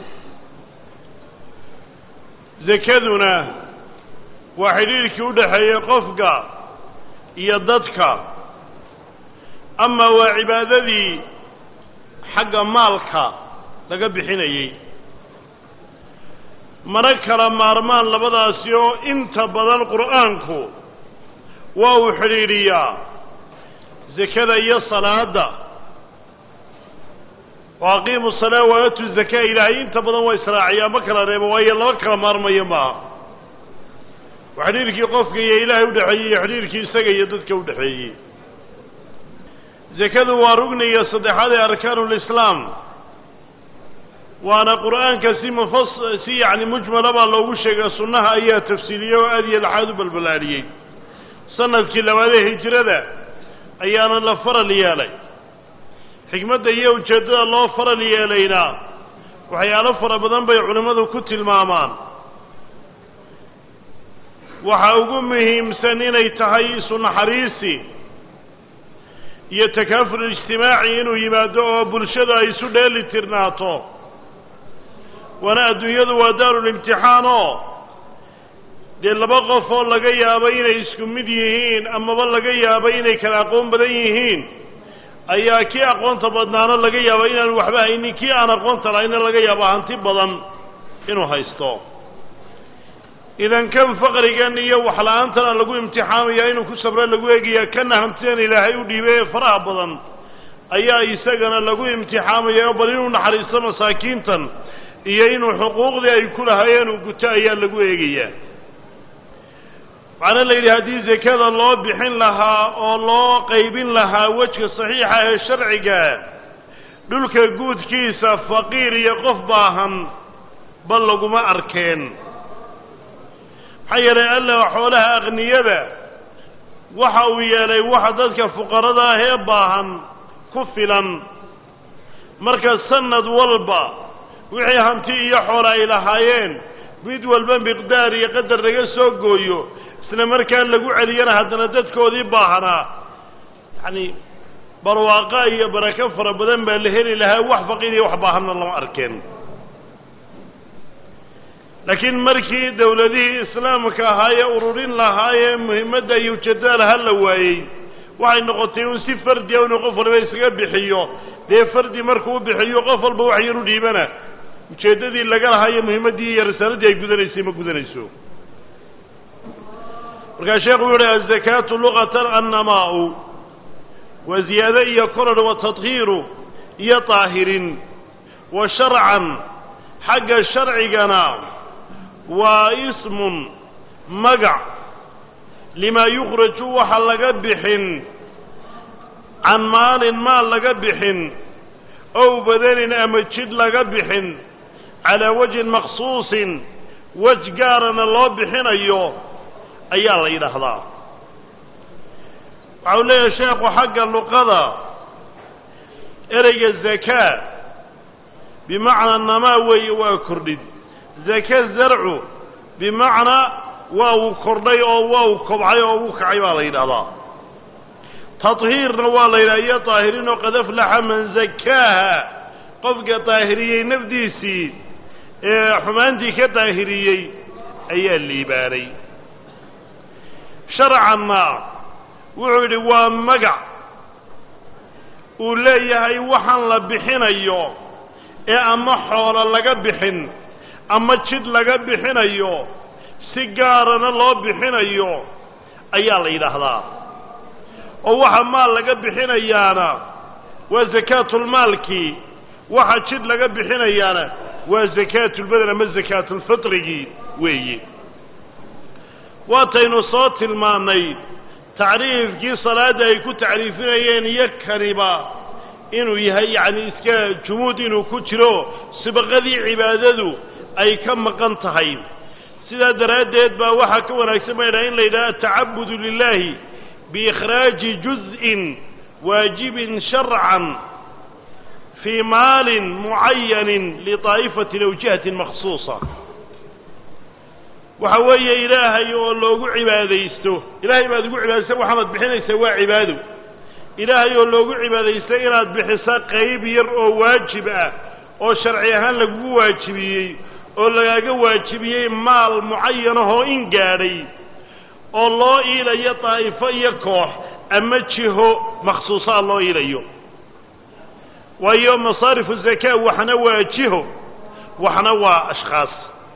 zakaduna waa xidhiirkii u dhaxeeyey qofka iyo dadka amaa waa cibaadadii xagga maalka laga bixinayey mana kala maarmaan labadaasi oo inta badan qur'aanku waa uu xidhiidhiyaa zakada iyo salaadda oo aqiimu salaa waatu zakaa ilaahay inta badan waa israaciyaa ma kala reebo waayo laba kala maarmayo maaha waa xidhiirkii qofka iyo ilaahay udhexeeyey iyo xidhiirkii isaga iyo dadka udhexeeyey zakadu waa rugniga saddexaad ee arkaanulislaam waana qur'aanka si mufas si yacni mujmala baa loogu sheegay sunnaha ayaa tafsiiliyey oo aad iyo laxaad u balbalaadhiyey sanadkii labaadee hijrada ayaana la faral yeelay xikmadda iyo ujeeddada loo faral yeelayna waxyaalo fara badan bay culimmadu ku tilmaamaan waxa ugu muhiimsan inay tahay isu naxariisi iyo takaaful ijtimaaci inuu yimaado oo bulshadu ay isu dheeli tirnaato waana adduunyadu waa daarulimtixaan oo dee laba qof oo laga yaabo inay isku mid yihiin amaba laga yaabo inay kala aqoon badan yihiin ayaa kii aqoonta badnaana laga yaaba inaanu waxba haynin kii aan aqoonta lahayna laga yaabo hanti badan inuu haysto idan kan faqrigan iyo waxla-aantana lagu imtixaamaya inuu ku sabro lagu eegaya kana hantidan ilaahay u dhiibay ee faraha badan ayaa isagana lagu imtixaamaya oo bal inuu naxariisto masaakiintan iyo inuu xuquuqdii ay ku lahaayeen uu guto ayaa lagu eegayaa waxaana la yidhi haddii zakada loo bixin lahaa oo loo qaybin lahaa wejka saxiixa ee sharciga dhulka guudkiisa faqiir iyo qof baahan bal laguma arkeen maxaa yeelay alla xoolaha aqniyada waxa uu yeelay waxa dadka fuqarada ah ee baahan ku filan marka sanad walba wixii hanti iyo xoola ay lahaayeen mid walba miqdaar iyo qadar laga soo gooyo isla markaa lagu celiyana haddana dadkoodii baahanaa yacani barwaaqa iyo barako fara badan baa la heli lahaa wax faqiir iyo wax baahanna lama arkeen laakiin markii dawladihii islaamka ahaa ee ururin lahaa ee muhimmadda iyo ujeeddada laha la waayey waxay noqotay un si fardiya inuu qof waliba iskaga bixiyo dee fardi markuu u bixiyo qof walba wax yar u dhiibana ujeeddadii laga lahaa iyo muhimmaddii iyo risaaladii ay gudanaysay ma gudanayso markaa sheekhu wuxu uhi azakaatu luqatan annamaa'u waa ziyaado iyo koror wa tadhiiru iyo daahirin wa sharcan xagga sharcigana waa ismun magac limaa yukhraju waxa laga bixin can maalin maal laga bixin ow badanin ama jidh laga bixin calaa wajhin makhsuusin wej gaarana loo bixinayo ayaa la yidhaahdaa waxa uu leeyahay sheekhu xagga luqada ereyga zakaa bimacnaa namaa weeye waa kordhid zaka zarcu bimacnaa waa uu kordhay oo waa uu kobcay oo uu kacay baa la yidhahdaa tadhiirna waa la yidhaha iyo daahiriin oo qad aflaxa man zakaaha qofka daahiriyey nafdiisii ee xumaantii ka daahiriyey ayaa liibaanay sharcanna wuxuu yidhi waa magac uu leeyahay waxaan la bixinayo ee ama xoolo laga bixin ama jid laga bixinayo si gaarana loo bixinayo ayaa la yidhaahdaa oo waxa maal laga bixinayaana waa sakaatulmaalkii waxa jid laga bixinayaana waa sakaatulbadan ama sakaatulfitrigii weeye waataynu soo tilmaannay tacriifkii salaadda ay ku tacriifinayeen iyo kaniba inuu yahay yacni iska jumuud inuu ku jiro sibaqadii cibaadadu ay ka maqan tahay sidaa daraaddeed baa waxaa ka wanaagsan baydhaha in la yidhaha atacabudu lilaahi biikhraaji juz'in waajibin sharcan fii maalin mucayanin liطaa'ifatin aw jihatin makhsuusa waxa weeye ilaahay oo loogu cibaadaysto ilaahay baad ugu cibaadaysa waxaanad bixinaysaa waa cibaado ilaahay oo loogu cibaadaysto inaad bixiso qayb yar oo waajib ah oo sharci ahaan lagugu waajibiyey oo lagaaga waajibiyey maal mucayanahoo in gaadhay oo loo iilayo daa'ifo iyo koox ama jiho makhsuusaa loo iilayo waayo masaarifu zakaa waxna waa jiho waxna waa ashkhaas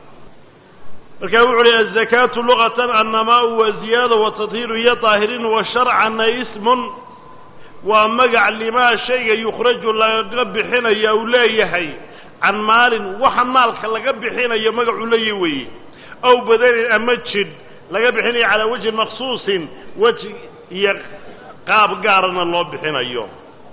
markaa wuxu uhi azakaatu luqatan annamaau wa ziyaada wa tadhiiru iyo daahirin wa sharcanna ismun waa magac limaa shayga yukhraju laga bixinaya uu leeyahay can maalin waxa maalka laga bixinayo magacuu leeyahy weeye aw badanin ama jidh laga bixinayo calaa wajhin makhsuusin weji iyo qaab gaarana loo bixinayo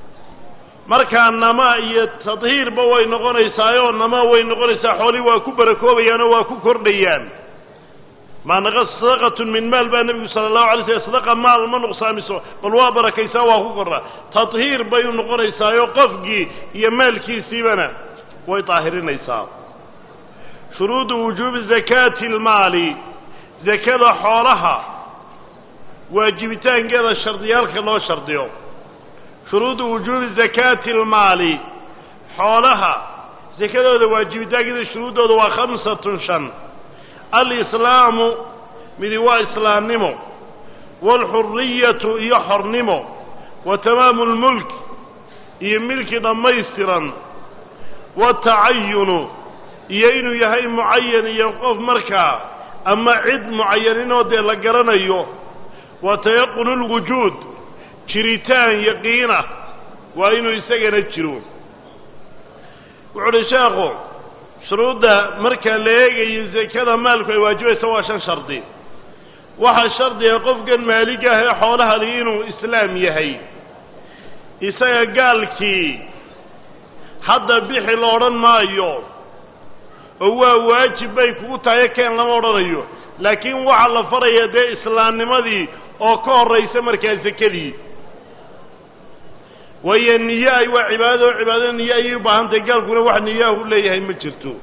markaa nama iyo tadhiirba way noqonaysaayo nama way noqonaysaa xoolihii waa ku barakoobayaan oo waa ku kordhayaan maa naqas sadaqatun min maal baa nebigu sala allahu alay slam sadaqa maal ma nuqsaamiso bal waa barakaysaa waa ku kordhaa tadhiir bay u noqonaysaayo qofkii iyo maalkiisiibana way daahirinaysaa shuruudu wujuubi zakaati almaali zakada xoolaha waajibitaankeeda shardiyaalka loo shardiyo shuruudu wujuubi zakaati almaali xoolaha sakadooda waajibitaankeeda shuruuddooda waa khamsatun shan alislaamu midi waa islaamnimo waalxuriyatu iyo xornimo wa tamaamu lmulk iyo milki dhammaystiran watacayunu iyo inuu yahay mucayan iyo qof markaa ama cid mucayaninoo dee la garanayo wa tayaqunu lwujuud jiritaan yaqiinah waa inuu isagana jiro wuxu uhi sheekhu shuruudda marka la eegayo sakada maalku ay waajibaysa waa shan shardi waxaa shardiga qofkan maalig ah ee xoolaha li inuu islaam yahay isaga gaalkii hadda bixi la odhan maayo oo waa waajib bay kugu tahay keen lama odhanayo laakiin waxaa la faraya dee islaamnimadii oo ka horraysa markaa sakadii waayo niye ay waa cibaadado oo cibaadada niye ayay u baahan tahay gaalkuna wax niyaahu leeyahay ma jirto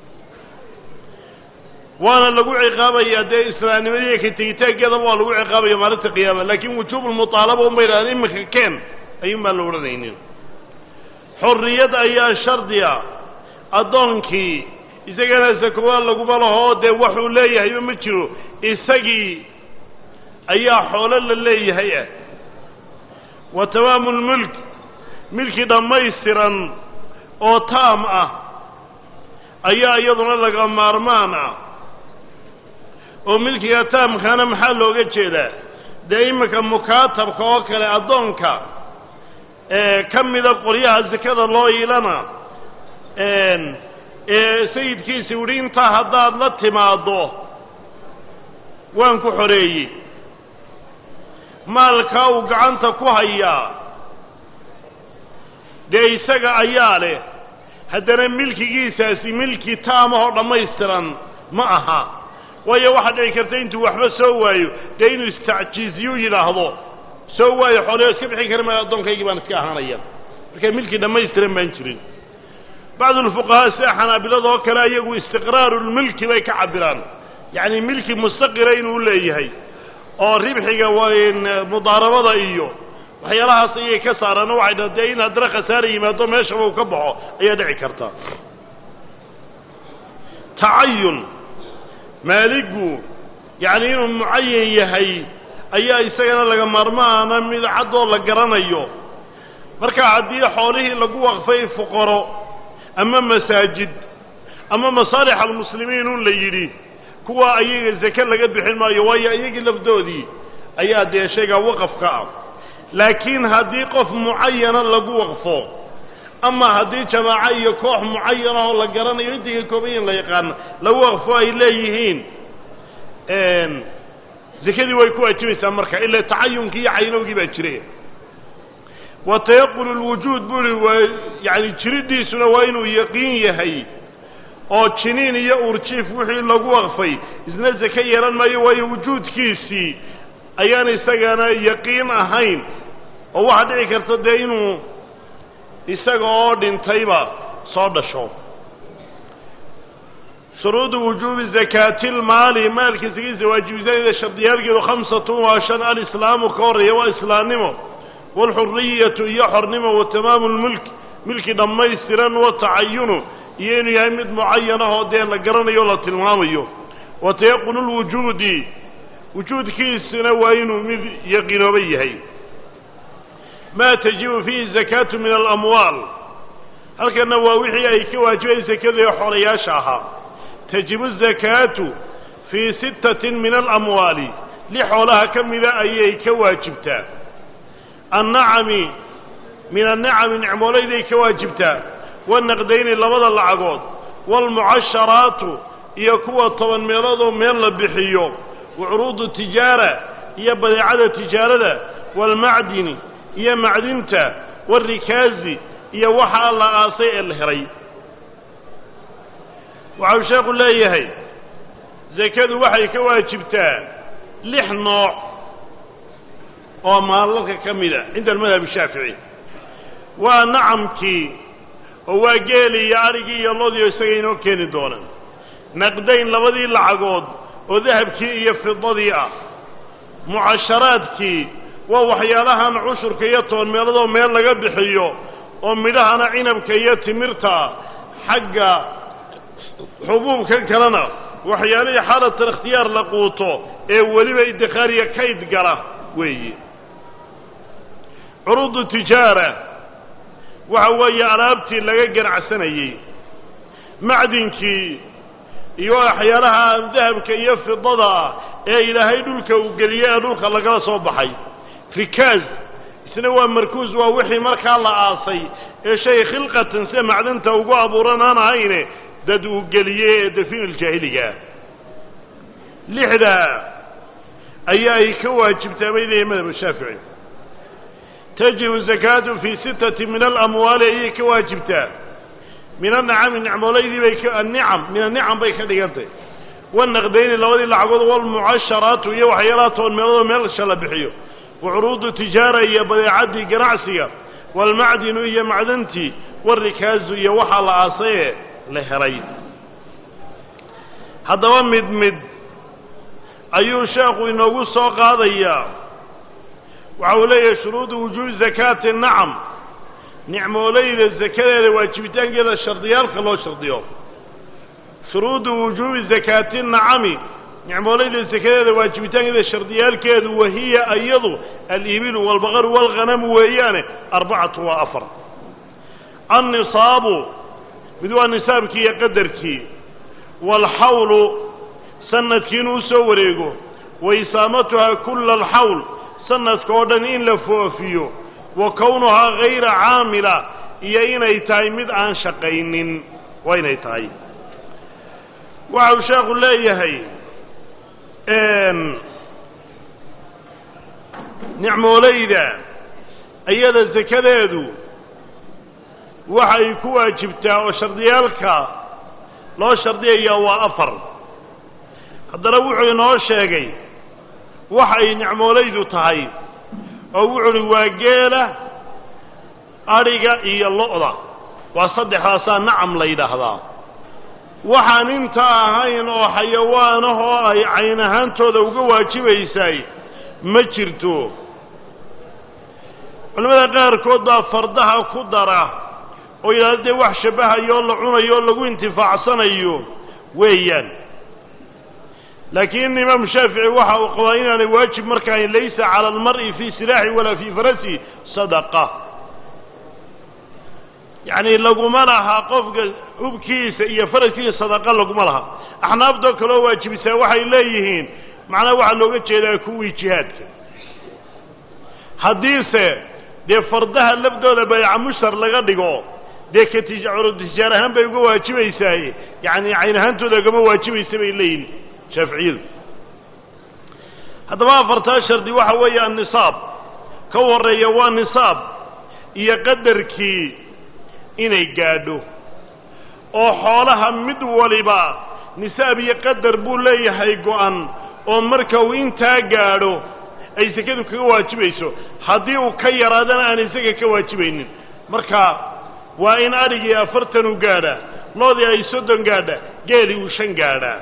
waana lagu ciqaabayaa dee islaamnimadii ka tegitaankeedaba waa lagu ciqaabaya maalinta qiyaama laakiin wujuubulmutaalaba uma yidhahdeen iminka keen ayuun baan la odhanaynin xorriyad ayaa shardiga addoonkii isagana sakowaa laguma laho dee waxuu leeyahayba ma jiro isagii ayaa xoolo la leeyahay ah wa tamaamu lmulk milki dhammaystiran oo taam ah ayaa iyaduna laga maarmaan ah oo milkiga taamkaana maxaa looga jeedaa dee iminka mukaatabka oo kale addoonka ee ka mida qoryaha sakada loo iilana ee sayidkiisi uhi intaa haddaad la timaaddo waan ku xoreeyey maalkaa uu gacanta ku hayaa dee isaga ayaa leh haddana milkigiisaasi milki taamahoo dhammaystiran ma aha waayo waxaa dhici karta intuu waxba soo waayo dee inuu istacjiiziyuu yidhaahdo soo waayo xooleo iska bixin kara maayo addoonkaygii baan iska ahaanaya marka milki dhammaystiran baan jirin bacdu lfuqahaa sida xanaabilada oo kale iyagu istiqraaru lmilki bay ka cabiraan yacni milki mustaqira inuu leeyahay oo ribxiga mudaarabada iyo waxyaalahaas ayay ka saaraan oo waxay dha dee in haddana khasaara yimaado meeshaba uu ka baxo ayaa dhici karta tacayun maaligu yacni inuu mucayan yahay ayaa isagana laga maarmaana mid caddoo la garanayo marka haddii xoolihii lagu waqfay fuqaro ama masaajid ama masaalix almuslimiin un la yidhi kuwa ayaga zake laga bixin maayo waayo iyagii lafdoodii ayaa dee shaygaa waqafka ah laakiin haddii qof mucayana lagu waqfo ama haddii jamaaco iyo koox mucayana oo la garanayo intiga koobayin la yaqaana lagu waqfo ay leeyihiin zakadii way ku waajibaysaa marka ila tacayunkii iyo caynowgii baa jire wa tayaqunu lwujuud buri waa yani jiridiisuna waa inuu yaqiin yahay oo jiniin iyo urjiif wixii lagu waqfay isna zake yeelan maayo waayo wujuudkiisii ayaan isagana yaqiin ahayn oo waxaa dhici karta dee inuu isaga oo dhintayba soo dhasho shuruudu wujuubi zakaati lmaali maalka sakiisa waajibisadeeda shardiyaalkeedu khamsatun waa shan alislaamu ka horreeya waa islaamnimo waalxuriyatu iyo xornimo wa tamaamu lmulk milki dhammaystiran watacayunu iyo inuu yahay mid mucayan ah oo dee la garanayo o la tilmaamayo wa tayaqunu lwujuudi wujuudkiisuna waa inuu mid yaqiinooba yahay maa tajibu fiihi zakaatu min alamwaal halkanna waa wixii ay ka waajibayen sakada ee xoolayaasha ahaa tajibu zakaatu fii sittatin min alamwaali li xoolaha ka mida ayay ka waajibtaa annacami min annacami nicmoolayday ka waajibtaa wanaqdayni labada lacagood waalmucasharaatu iyo kuwa toban meeloodoo meel la bixiyo wa curuudu tijaara iyo badeecada tijaarada waalmacdini iyo macdinta waalrikaazi iyo waxa la aasay ee la heray waxau sheekhu leeyahay zakadu waxay ka waajibtaa lix nooc oo maalalka ka mida cinda almadhab shaafici waa nacamkii oo waa geeli iyo arigii iyo lodiio isaga inoo keeni doona naqdayn labadii lacagood oo dahabkii iyo fidadii ah mucasharaadkii waa waxyaalahan cushurka iyo toban meeladoo meel laga bixiyo oo midhahana cinabka iyo timirta xagga xubuubkan kalena waxyaalihii xaalatan ikhtiyaar la quuto ee weliba idikhaariya kayd gala weeye curuudu tijaara waxa weeye alaabtii laga ganacsanayey macdinkii iyo waxyaalaha dahabka iyo fidada ah ee ilaahay dhulka uu geliyey ee dhulka lagala soo baxay rikaaz isna waa markuus waa wixii markaa la aasay ee shay khilqatan sida macdanta ugu abuuran aan ahayne dad uu geliyey ee dafiinuljaahiligaa lixda ayaa ay ka waajibtaa bay leeyahay madhab shaafici tajibu zakaatu fii sittati min alamwaali ayay ka waajibtaa min anacami nicmoolaydii bay ka anicam min anicam bay ka dhigantay wanaqdayni labadii lacagood walmucasharaatu iyo waxyaalaha toban meeloodoo meelsha la bixiyo wa curuudu tijaara iyo badeecaddii ganacsiga waalmacdinu iyo macdantii waarikaazu iyo waxaa la aasayee la helay haddaba mid mid ayuu sheekhu inoogu soo qaadayaa waxa uu leeyahay shuruudu wujuubi zakaati nacam nicmoolayda zakadeeda waajibitaankeeda shardiyaalka loo shardiyo shuruudu wujuubi zakaati nacami nicmoolayda zakadeeda waajibitaankeeda shardiyaalkeedu wahiya iyadu alibilu waalbaqaru waalghanamu weeyaane arbacatu waa afar annisaabu mid waa nisaabkii iyo qadarkii waalxawlu sanadkii inuu usoo wareego wa isaamatuhaa kulla alxawl sanadka oo dhan in la foofiyo wa kownuhaa hayra caamila iyo inay tahay mid aan shaqaynin waa inay tahay waxa uu sheekhu leeyahay nicmoolayda iyada sakadeedu waxay ku waajibtaa oo shardiyaalka loo shardiyayaa waa afar haddana wuxuu inoo sheegay waxay nicmoolaydu tahay oo wuxu uhi waa geela adhiga iyo lo-da waa saddexdaasaa nacam la yidhaahdaa waxaan inta ahayn oo xayawaanah oo ay cayn ahaantooda uga waajibaysay ma jirto culimmada qaarkood baa fardaha ku dara oo yidhahda dee wax shabbahayo oo la cunayo oo lagu intifaacsanayo weeyaan laakiin imaamu shaafici waxa uu qabaa inaanay waajib markaan laysa cala almar'i fii silaaxi walaa fii farasi sadaqa yacni laguma laha qofka hubkiisa iyo faraskiisa sadaqa laguma laha axnaabtoo kaloo waajibisaa waxay leeyihiin macnaha waxaa looga jeedaa kuwii jihaadka haddiise dee fardaha lafdooda bayca mushtar laga dhigo dee ka tijacuro tijaar ahaan bay uga waajibaysaaye yacni cayn ahaantooda ugama waajibaysa bay leeyihin shaaficiyadu haddaba afartaa shardi waxa weeye annisaab ka horreeya waa nisaab iyo qadarkii inay gaadho oo xoolaha mid waliba nisaab iyo qadar buu leeyahay go-an oo marka uu intaa gaadho ay sekadu kaga waajibayso haddii uu ka yaraadana aan isaga ka waajibaynin marka waa in adhigii afartan uu gaadhaa loodii ay soddon gaadha geelii uu shan gaadhaa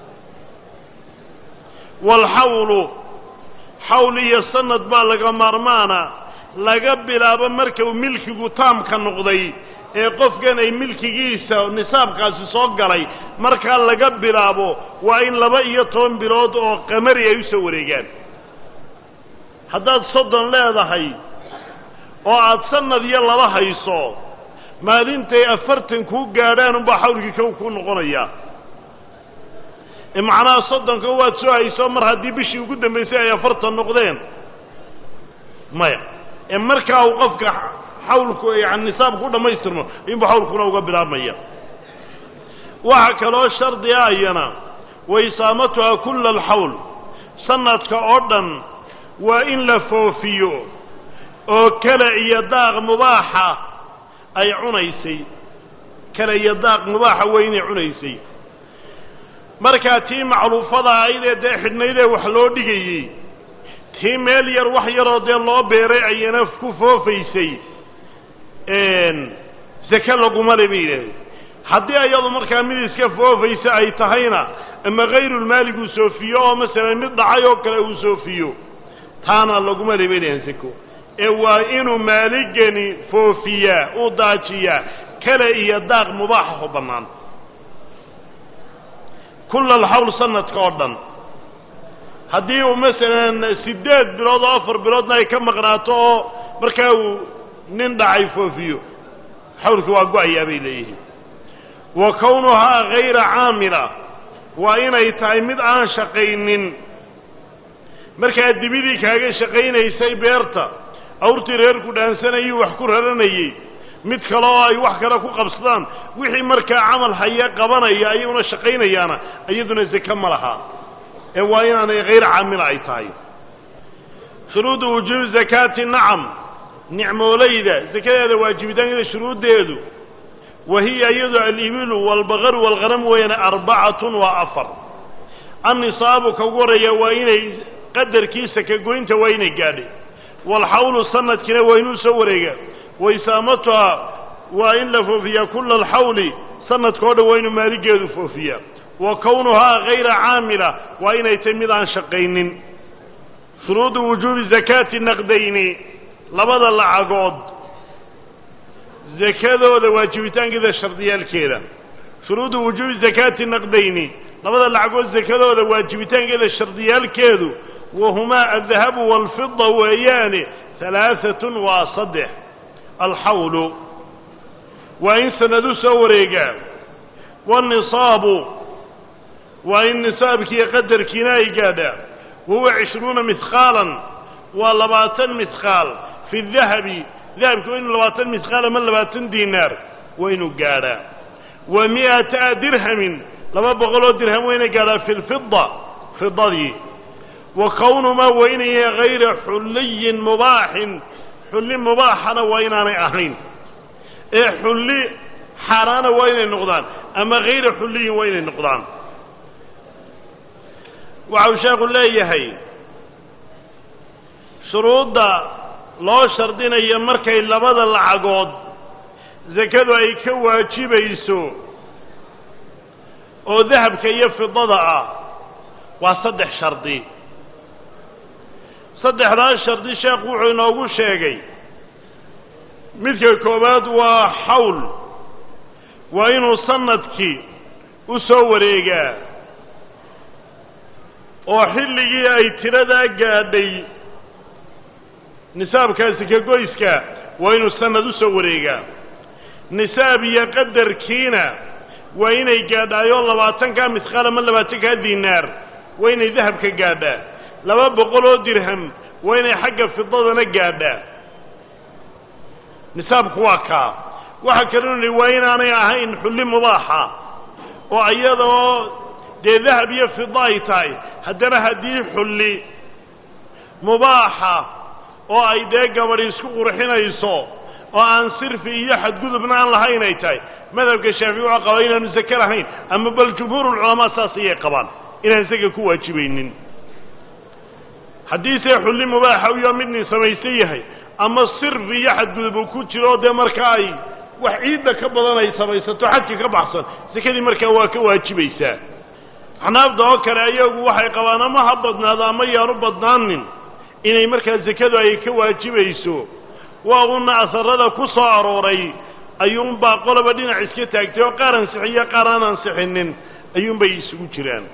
waalxawlu xawl iyo sanad baa laga maarmaana laga bilaabo marka uu milkigu taamka noqday ee qofkan ay milkigiisa nisaabkaasi soo galay markaa laga bilaabo waa in laba iyo toban bilood oo qamari ay u soo wareegaan haddaad soddon leedahay oo aad sanad iyo laba hayso maalintay afartan kuu gaadhaan unbaa xawlkii kow kuu noqonayaa ee macnaha soddonka waad soo hayso mar haddii bishii ugu dambaysay ay afartan noqdeen maya ee markaa uu qofka xawlku yani nisaabku u dhammaystirmo inbuu xawlkuna uga bilaabmaya waxaa kaloo shardi ah iyana waisaamatuha kulla alxawl sanadka oo dhan waa in la foofiyo oo kale iyo daaq mubaaxa ay cunaysay kale iyo daaq mubaaxa waa inay cunaysay markaa tii macluufada aydee dee xidhnaydee wax loo dhigayey tii meel yar wax yaroo dee loo beeray ayana ku foofaysay seke laguma le bay yidhahdeen haddii ayadu markaa mid iska foofaysa ay tahayna ama hayrulmaalig uu soofiyo oo masalan mid dhacay oo kale uu soofiyo taana laguma le bay yidhahdeen seko ee waa inuu maaligani foofiyaa uu daajiyaa kale iyo daaq mubaaxa oo bannaan kulla alxawl sanadka oo dhan haddii uu masalan siddeed bilood oo afar biloodna ay ka maqnaato oo markaa uu nin dhacay foofiyo xawlki waa go-ayaa bay leeyihiin wa kownuhaa hayra caamila waa inay tahay mid aan shaqaynin markaa dibidii kaaga shaqaynaysay beerta awrtii reerku dhaansanayay wax ku raranayey mid kale oo ay wax kale ku qabsadaan wixii markaa camal haya qabanaya ayaguna shaqaynayaana iyaduna seke ma laha ee waa inaanay hayr caamila ay tahay shuruudu wujuubi zakaati nacam nicmoolayda sekadeeda waajibitaankeeda shuruuddeedu wa hiya iyadu alibilu waalbaqaru waalghanam weeyaan arbacatun waa afar annisaabu ka ugu horreeya waa inay qadarkii sakagoynta waa inay gaadhay waalxawlu sanadkiina waa inuu soo wareegaa waisaamatuha waa in la foofiyaa kulla alxawli sanadka o dhan waa inuu maaligeedu foofiyaa wa kownuhaa hayra caamila waa inay tahy mid aan shaqaynin shuruudu wujuubi zakaati naqdayni labada lacagood zakadooda waajibitaankeeda shardiyaalkeeda shuruudu wujuubi zakaati naqdayni labada lacagood zakadooda waajibitaankeeda shardiyaalkeedu wahumaa aldahabu waalfida weeyaane halaaatun waa saddex alxawlu waa in sanadu soo wareegaa waannisaabu waa in nisaabkiiyo qadarkiina ay gaadhaa wahuwa cishruuna mihqaalan waa labaatan mihqaal fi dahabi dahabki waa inuu labaatan mihqaal ama labaatan diinaar waa inuu gaadhaa wa mi'ata dirhamin laba boqoloo dirham waa inay gaadhaa fi lfida fidadii wa kownumaa waa inay yahay hayra xulliyin mubaaxin xulli mubaaxana waa inaanay ahayn ee xulli xaaraana waa inay noqdaan ama hayra xulliyin waa inay noqdaan waxa uu sheekhu leeyahay shuruudda loo shardinayo markay labada lacagood sakadu ay ka waajibayso oo dahabka iyo fidada ah waa saddex shardi saddexdaas shardi sheekhu wuxuu inoogu sheegay midka koowaad waa xawl waa inuu sanadkii u soo wareegaa oo xilligii ay tiradaa gaadhay nisaabkaasi ka goyska waa inuu sanad u soo wareegaa nisaab iyo qadarkiina waa inay gaadhaayoo labaatankaa misqaal ama labaatankaa dinaar waa inay dahabka gaadhaa laba boqol oo dirham waa inay xagga fidadana gaadhaa nisaabku waa kaa waxaa kaloo nihi waa inaanay ahayn xulli mubaaxa oo iyadoo dee dahab iyo fida ay tahay haddana haddii xulli mubaaxa oo ay dee gabadhi isku qurxinayso oo aan sirfi iyo xadgudubna aan lahayn ay tahay madhabka shaafici waxaa qabaa inaanu sake lahayn ama bal jumhuurulculamaa saas ayay qabaan inaan saka ku waajibaynin haddiise xulli mubaaxa uyo midnin samaysan yahay ama sirfi iyo xadgudub uu ku jiro dee marka ay wax ciidda ka badan ay samaysato xadka ka baxsan sekadii markaa waa ka waajibaysaa axnaafda oo kale ayagu waxay qabaan ama ha badnaado ama yaanu badnaanin inay markaa sekadu ay ka waajibayso waa una asarada ku soo arooray ayuunbaa qoloba dhinac iska taagtay oo qaar ansixiyo qaar aan ansixinin ayuunbay isugu jiraan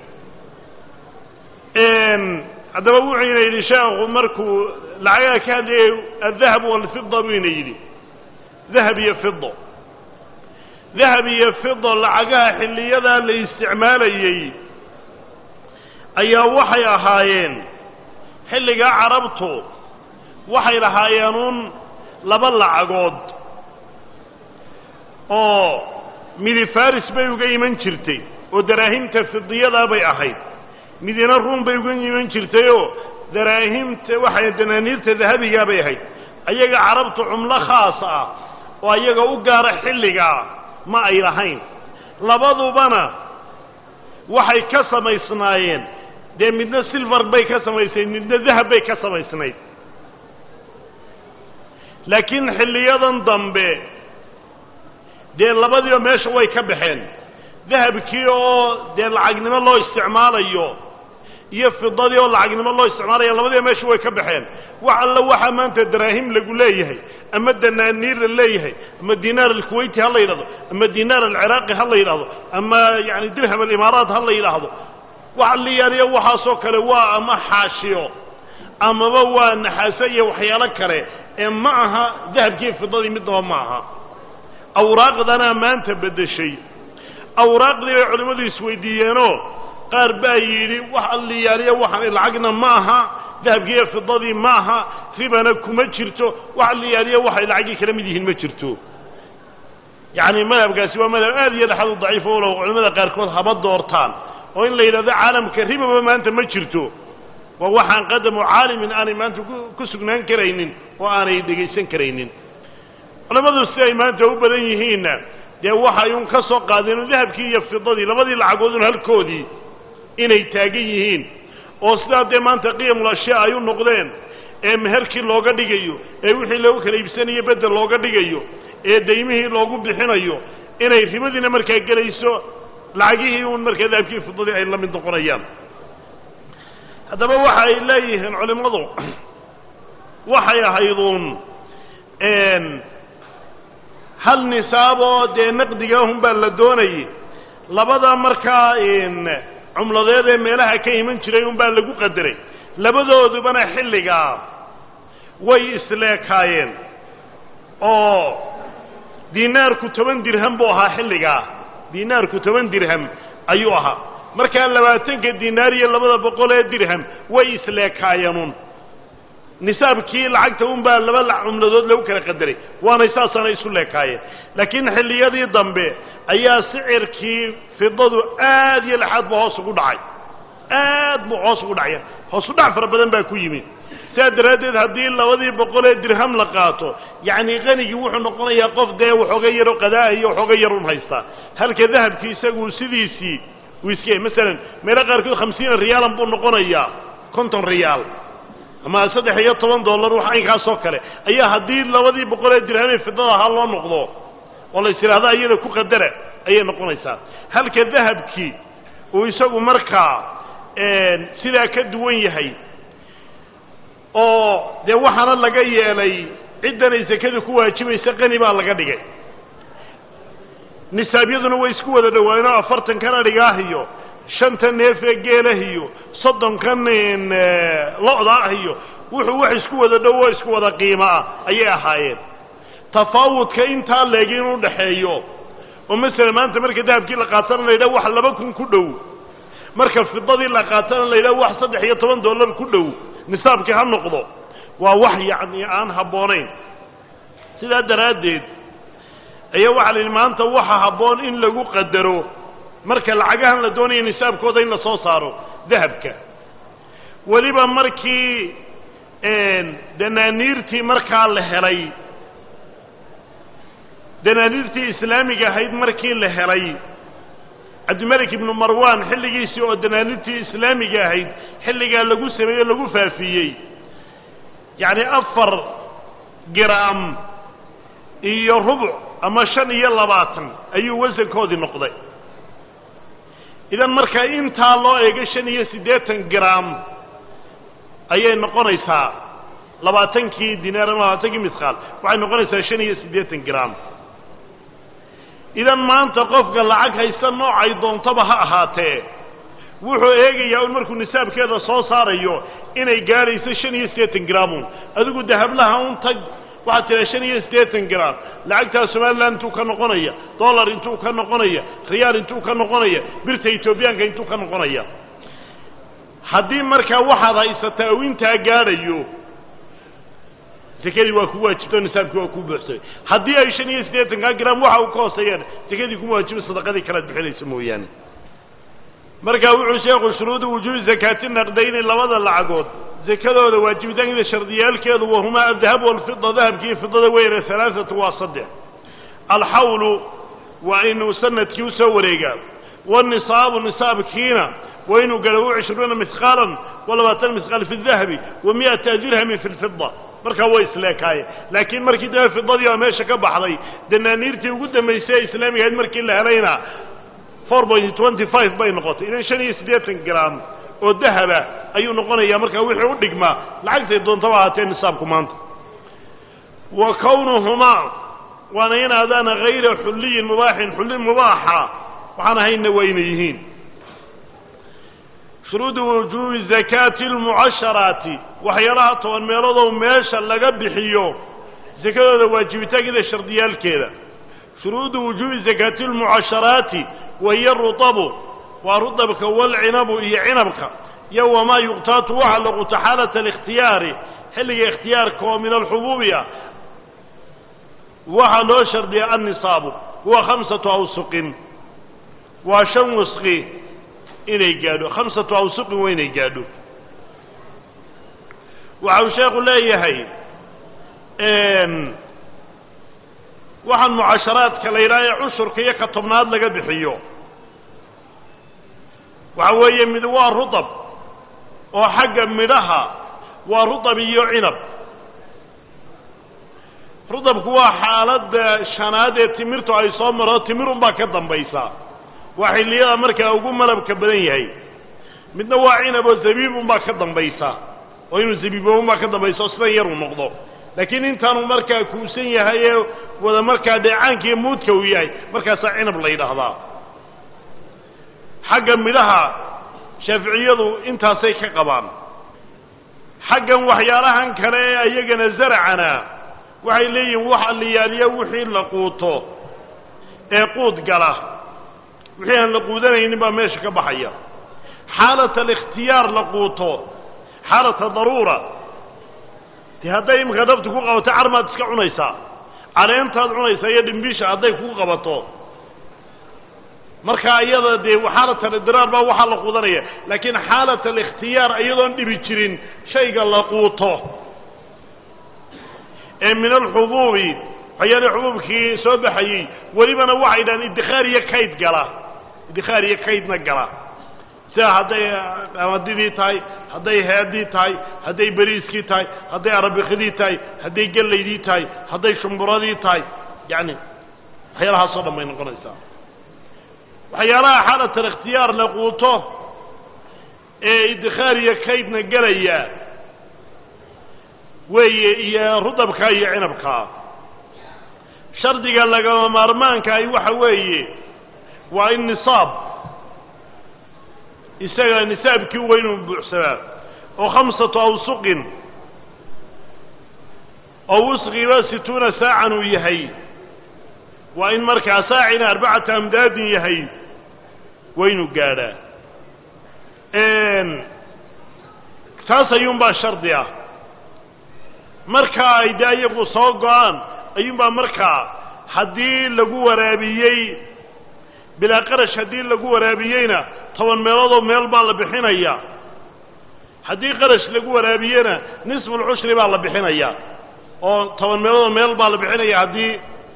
haddaba wuxuu ina yidhi sheekhu markuu lacagaha ka hadlayay adahab walfida buu ina yidhi dahab iyo fido dahab iyo fido lacagaha xilliyadaa la isticmaalayey ayaa waxay ahaayeen xilligaa carabtu waxay lahaayeen uun laba lacagood oo midi faris bay uga iman jirtay oo daraahimta fidiyadaa bay ahayd midina ruun bay uga iman jirtayoo daraahimta waxay danaaniirta dahabigaa bay ahayd ayaga carabtu cumlo khaas ah oo ayaga u gaara xilligaa ma ay lahayn labadubana waxay ka samaysnaayeen dee midna silvar bay ka samaysnayd midna dahab bay ka samaysnayd laakiin xilliyadan dambe dee labadiiba meesha way ka baxeen dahabkii oo dee lacagnimo loo isticmaalayo iyo fidadii oo lacagnimo loo isticmaalayo labadiiba meesha way ka baxeen wax alla waxaa maanta daraahim lagu leeyahay ama danaaniir la leeyahay ama dinaar alkuwayti ha la yidhahdo ama dinaar alciraaqi ha la yidhahdo ama yani dirham alimaaraat ha la yidhaahdo waxa la yaaliya waxaasoo kale waa ama xaashiyo amaba waa naxaaso iyo waxyaalo kale ee ma aha dahabkii fidadii midnaba ma aha awraaqdanaa maanta beddeshay awraaqdii bay culimmadu isweydiiyeenoo qaar baa yidhi wax alliyaaliya waxaan lacagna ma aha dahabkiiyo fidadii ma aha ribana kuma jirto wax alliyaaliya waxay lacagii kala mid yihiin ma jirto yacni madhabkaasi waa madhab aad iyo dhexad u daciif o low culimmada qaarkood haba doortaan oo in la yidhahdo caalamka ribaba maanta ma jirto waa waxaan qadamu caalimin aanay maanta ku sugnaan karaynin oo aanay dhegaysan karaynin culimmadu si ay maanta u badan yihiinna dee waxay un ka soo qaadeen dahabkii iyo fidadii labadii lacagoodun halkoodii inay taagan yihiin oo sidaa dee maanta qiyamul ashyaa ay u noqdeen ee meherkii looga dhigayo ee wixii loogu kala iibsanayo beddel looga dhigayo ee daymihii loogu bixinayo inay ribadiina markaa gelayso lacagihii un markaa dahabkii fidadii ay la mid noqonayaan haddaba waxa ay leeyihiin culimmadu waxay ahayduun hal nisaaboo dee naqdigaahun baa la doonayay labada markaa cumladeed ee meelaha ka iman jiray un baa lagu qadaray labadoodubana xilligaa way isleekaayeen oo dinaarku toban dirham buu ahaa xilligaa dinaarku toban dirham ayuu ahaa markaa labaatanka dinaar iyo labada boqol ee dirham way isleekaayeenun nisaabkii lacagta un baa laba cumladood lagu kala qadaray waanay saasaana isu leekaayeen laakiin xilliyadii dambe ayaa sicirkii fidadu aad iyo lexaad buu hoos ugu dhacay aad buu hoos ugu dhacaya hoosu dhac fara badan baa ku yimid sidaa daraaddeed haddii labadii boqol ee dirham la qaato yacni qanigii wuxuu noqonayaa qof dee waxooga yaro qada'a iyo waxooga yar un haystaa halka dahabkii isagu sidiisii uu iska yahay masalan meelo qaarkood khamsiina riyaalan buu noqonayaa konton riyaal ama saddex iyo toban dollar wax aynkaasoo kale ayaa haddii labadii boqol ee dirhamee fidada ahaa loo noqdo oo la is yidhahda iyada ku qadara ayay noqonaysaa halka dahabkii uu isagu markaa sidaa ka duwan yahay oo dee waxaana laga yeelay ciddanay sekadu ku waajibaysa qani baa laga dhigay nisaabyaduna way isku wada dhawaanoo afartankan adhigaah iyo shanta neef ee geelah iyo soddonkan lo-da ah iyo wuxuu wax isku wada dhow oo isku wada qiimo ah ayay ahaayeen tafaawudka intaa leeg inuu dhexeeyo oo masalan maanta marka dahabkii la qaatana la yidhaha wax laba kun ku dhow marka fidadii la qaatana la yidhaha wax saddex iyo toban dollar ku dhow nisaabkii ha noqdo waa wax yacni aan habboonayn sidaa daraaddeed ayaa waxaa la yidhi maanta waxa habboon in lagu qadaro marka lacagahan la doonaya nisaabkooda in la soo saaro dahabka weliba markii danaaniirtii markaa la helay danaaniirtii islaamiga ahayd markii la helay cabdimalik ibnu marwan xilligiisii oo danaaniirtii islaamiga ahayd xilligaa lagu sameeyey o lagu faafiyey yacni afar giraam iyo rubuc ama shan iyo labaatan ayuu wasankoodii noqday idan markaa intaa loo eego shan iyo siddeetan giraam ayay noqonaysaa labaatankii dinaar ama labaatankii misqaal waxay noqonaysaa shan iyo siddeetan giraam idan maanta qofka lacag haysta noocay doontaba ha ahaatee wuxuu eegayaa un markuu nisaabkeeda soo saarayo inay gaadhayso shan iyo siddeetan graamun adigu dahablaha un tag waxaad tiraa shan iyo siddeetan graam lacagtaa somalilan intuu ka noqonaya dollar intuu ka noqonaya riyaal intuu ka noqonaya birta etoobiyaanka intuu ka noqonaya haddii markaa waxaad haysataa uu intaa gaadhayo sekadii waa ku waajibto nisaabkii waa ku buuxsamay haddii ay shan iyo siddeetankaa graam waxa uu ka hooseeyaan sekadii kuma waajibo sadaqadii kalead bixinaysa mooyaane markaa wuxuu sheekhu shuruudu wujuubi zakaati naqdayni labada lacagood sekadooda waajibitaankeeda shardiyaalkeedu wahumaa adahab walfida dahabki iyo fidada weyne halaaatu waa saddex alxawlu waa inuu sanadkii usoo wareegaa wanisaabu nisaabkiina waa inuu galo cishruuna misqaalan wa labaatan misqaal fi dahabi wa mi'ata dirhamin fi lfida markaa way isleekaayeen laakiin markii dambe fidadii oo meesha ka baxday danaaniirtii ugu dambaysay ee islaamiga ahayd markii la helayna four point twenty five bay noqotay idan shan iyo siddeetan graam oo dahaba ayuu noqonayaa markaa wixii u dhigmaa lacagtay doontaba ahaatee nisaabku maanta wa kownuhumaa waana inaadaana hayra xulliyin mubaaxin xulli mubaaxa waxaan ahaynna waa inay yihiin shuruudu wujuubi zakaati almucasharaati waxyaalaha toban meeloodoo meesha laga bixiyo sakadooda waajibitaankeeda shardiyaalkeeda shuruudu wujuubi zakaati almucasharaati wahiya rutabu waa rutabka walcinabu iyo cinabka iyo wamaa yuqtaatu waxa la quta xaalata alikhtiyaari xilliga ikhtiyaarka oo min alxubuubi ah waxaa loo shardiya annisaabu huwa khamsatu awsuqin waa shan wasqi inay gaadho khamsatu awsuqin waa inay gaadho waxa uu sheekhu leeyahay waxaan mucasharaadka la yidhaha ee cushurka iyo ka tobnaad laga bixiyo waxa weeye mid waa rutab oo xagga midhaha waa rutab iyo cinab rutabku waa xaaladda shanaad ee timirtu ay soo maro timirunbaa ka dambaysa waa xilliyada markaa ugu malabka badan yahay midna waa cinab oo zabiibunbaa ka dambaysa oo inuu zabiiboounbaa ka dambaysa oo sidan yaruu noqdo laakiin intaanu markaa kuusan yahay ee wada markaa dheecaankiiyo muudka uu yahay markaasaa cinab la yidhaahdaa xagga midhaha shaaficiyadu intaasay ka qabaan xaggan waxyaalahan kale ee ayagana zaracana waxay leeyihiin waxa liyaaliya wixii la quuto ee quud gala wixii aan la quudanaynin baa meesha ka baxaya xaalat alikhtiyaar la quuto xaalata daruura dee hadday iminka daftu ku qabato carmaad iska cunaysaa caleentaad cunaysaa iyo dhimbiisha hadday ku qabato markaa iyada dee xaalat alidraar baa waxaa la quudanaya laakiin xaalat alikhtiyaar iyadoon dhibi jirin shayga la quuto ee min alxubuubi waxyaalii xubuubkii soo baxayey welibana waxay dhahaan iddikhaar iyo kayd gala iddikhaar iyo kaydna gala sida hadday qamadidii tahay hadday heedii tahay hadday beriiskii tahay hadday arabikidii tahay hadday gellaydii tahay hadday shumburadii tahay yacni waxyaalahaasoo dhan bay noqonaysaa waxyaalaha xaalatal ikhtiyaar la quuto ee idkhaar iyo kaydna gelaya weeye iyo rudabka iyo cinabka shardiga lagama maarmaanka ay waxa weeye waa in nisaab isaga nisaabkii waa inuu buuxsamaa oo khamsatu awsuqin oo wusqiba situuna saacan uu yahay waa in markaa saacina arbacata amdaadin yahay waa inuu gaadhaa taas ayuunbaa shardi ah markaa ay dee iyagu soo go-aan ayuunbaa markaa haddii lagu waraabiyey bilaa qarash haddii lagu waraabiyeyna toban meeloodoo meel baa la bixinaya haddii qarash lagu waraabiyena nisfulcushri baa la bixinaya oo toban meeloodoo meel baa la bixinaya haddii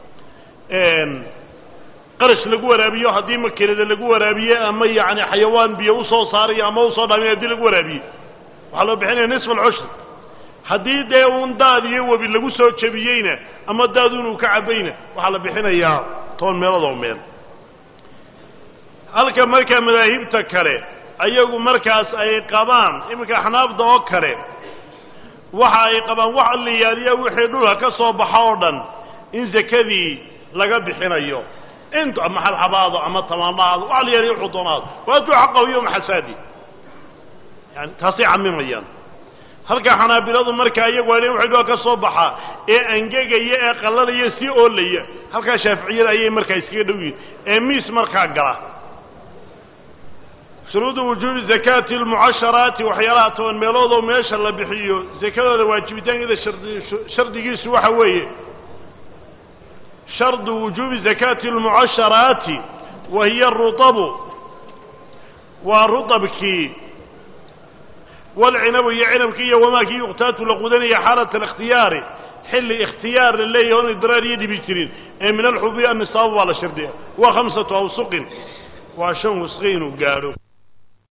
qarash lagu waraabiyo haddii makinada lagu waraabiye ama yacni xayawaan biyo usoo saarayo ama usoo dhaamiyo haddii lagu waraabiye waxaa loo bixinaya nisf alcushri haddii dee uun daad iyo webi lagu soo jebiyeyna ama daaduun uu ka cabayna waxaa la bixinayaa toban meelood oo meel halka markaa madaahibta kale ayagu markaas ay qabaan iminka axnaafda oo kale waxa ay qabaan wax liyaaliya wixii dhulka ka soo baxa oo dhan in sakadii laga bixinayo int ama xalxabaado ama tamaandhaado wax liyaaliya wuxuu doonaado waatuu xaqahu yowma xasaadi yani taasay camimayaan halka xanaabiladu markaa iyagu waa waxay dhulka ka soo baxa ee angegaya ee qallalaya sii oolaya halkaa shaaficiyada ayay markaa iskaga dhow yihin ee miis markaa gala shuruudu wujuubi zakaati almucasharaati waxyaalaha toban meelood oo meesha la bixiyo sakadooda waajibitaankeeda shardi shardigiisu waxa weeye shardu wujuubi zakaati almucasharaati wa hiya arutabu waa rutabkii walcinabu iyo cinabkii iyo wamaakii yuqtaatu la qudanaya xaalat alikhtiyaari xilli ikhtiyaar la leeyahay oon idraar iyo dhibi jirin ee min alxubi annisaabu baa la shardiya waa khamsatu awsuqin waa shan wasqi inuu gaadho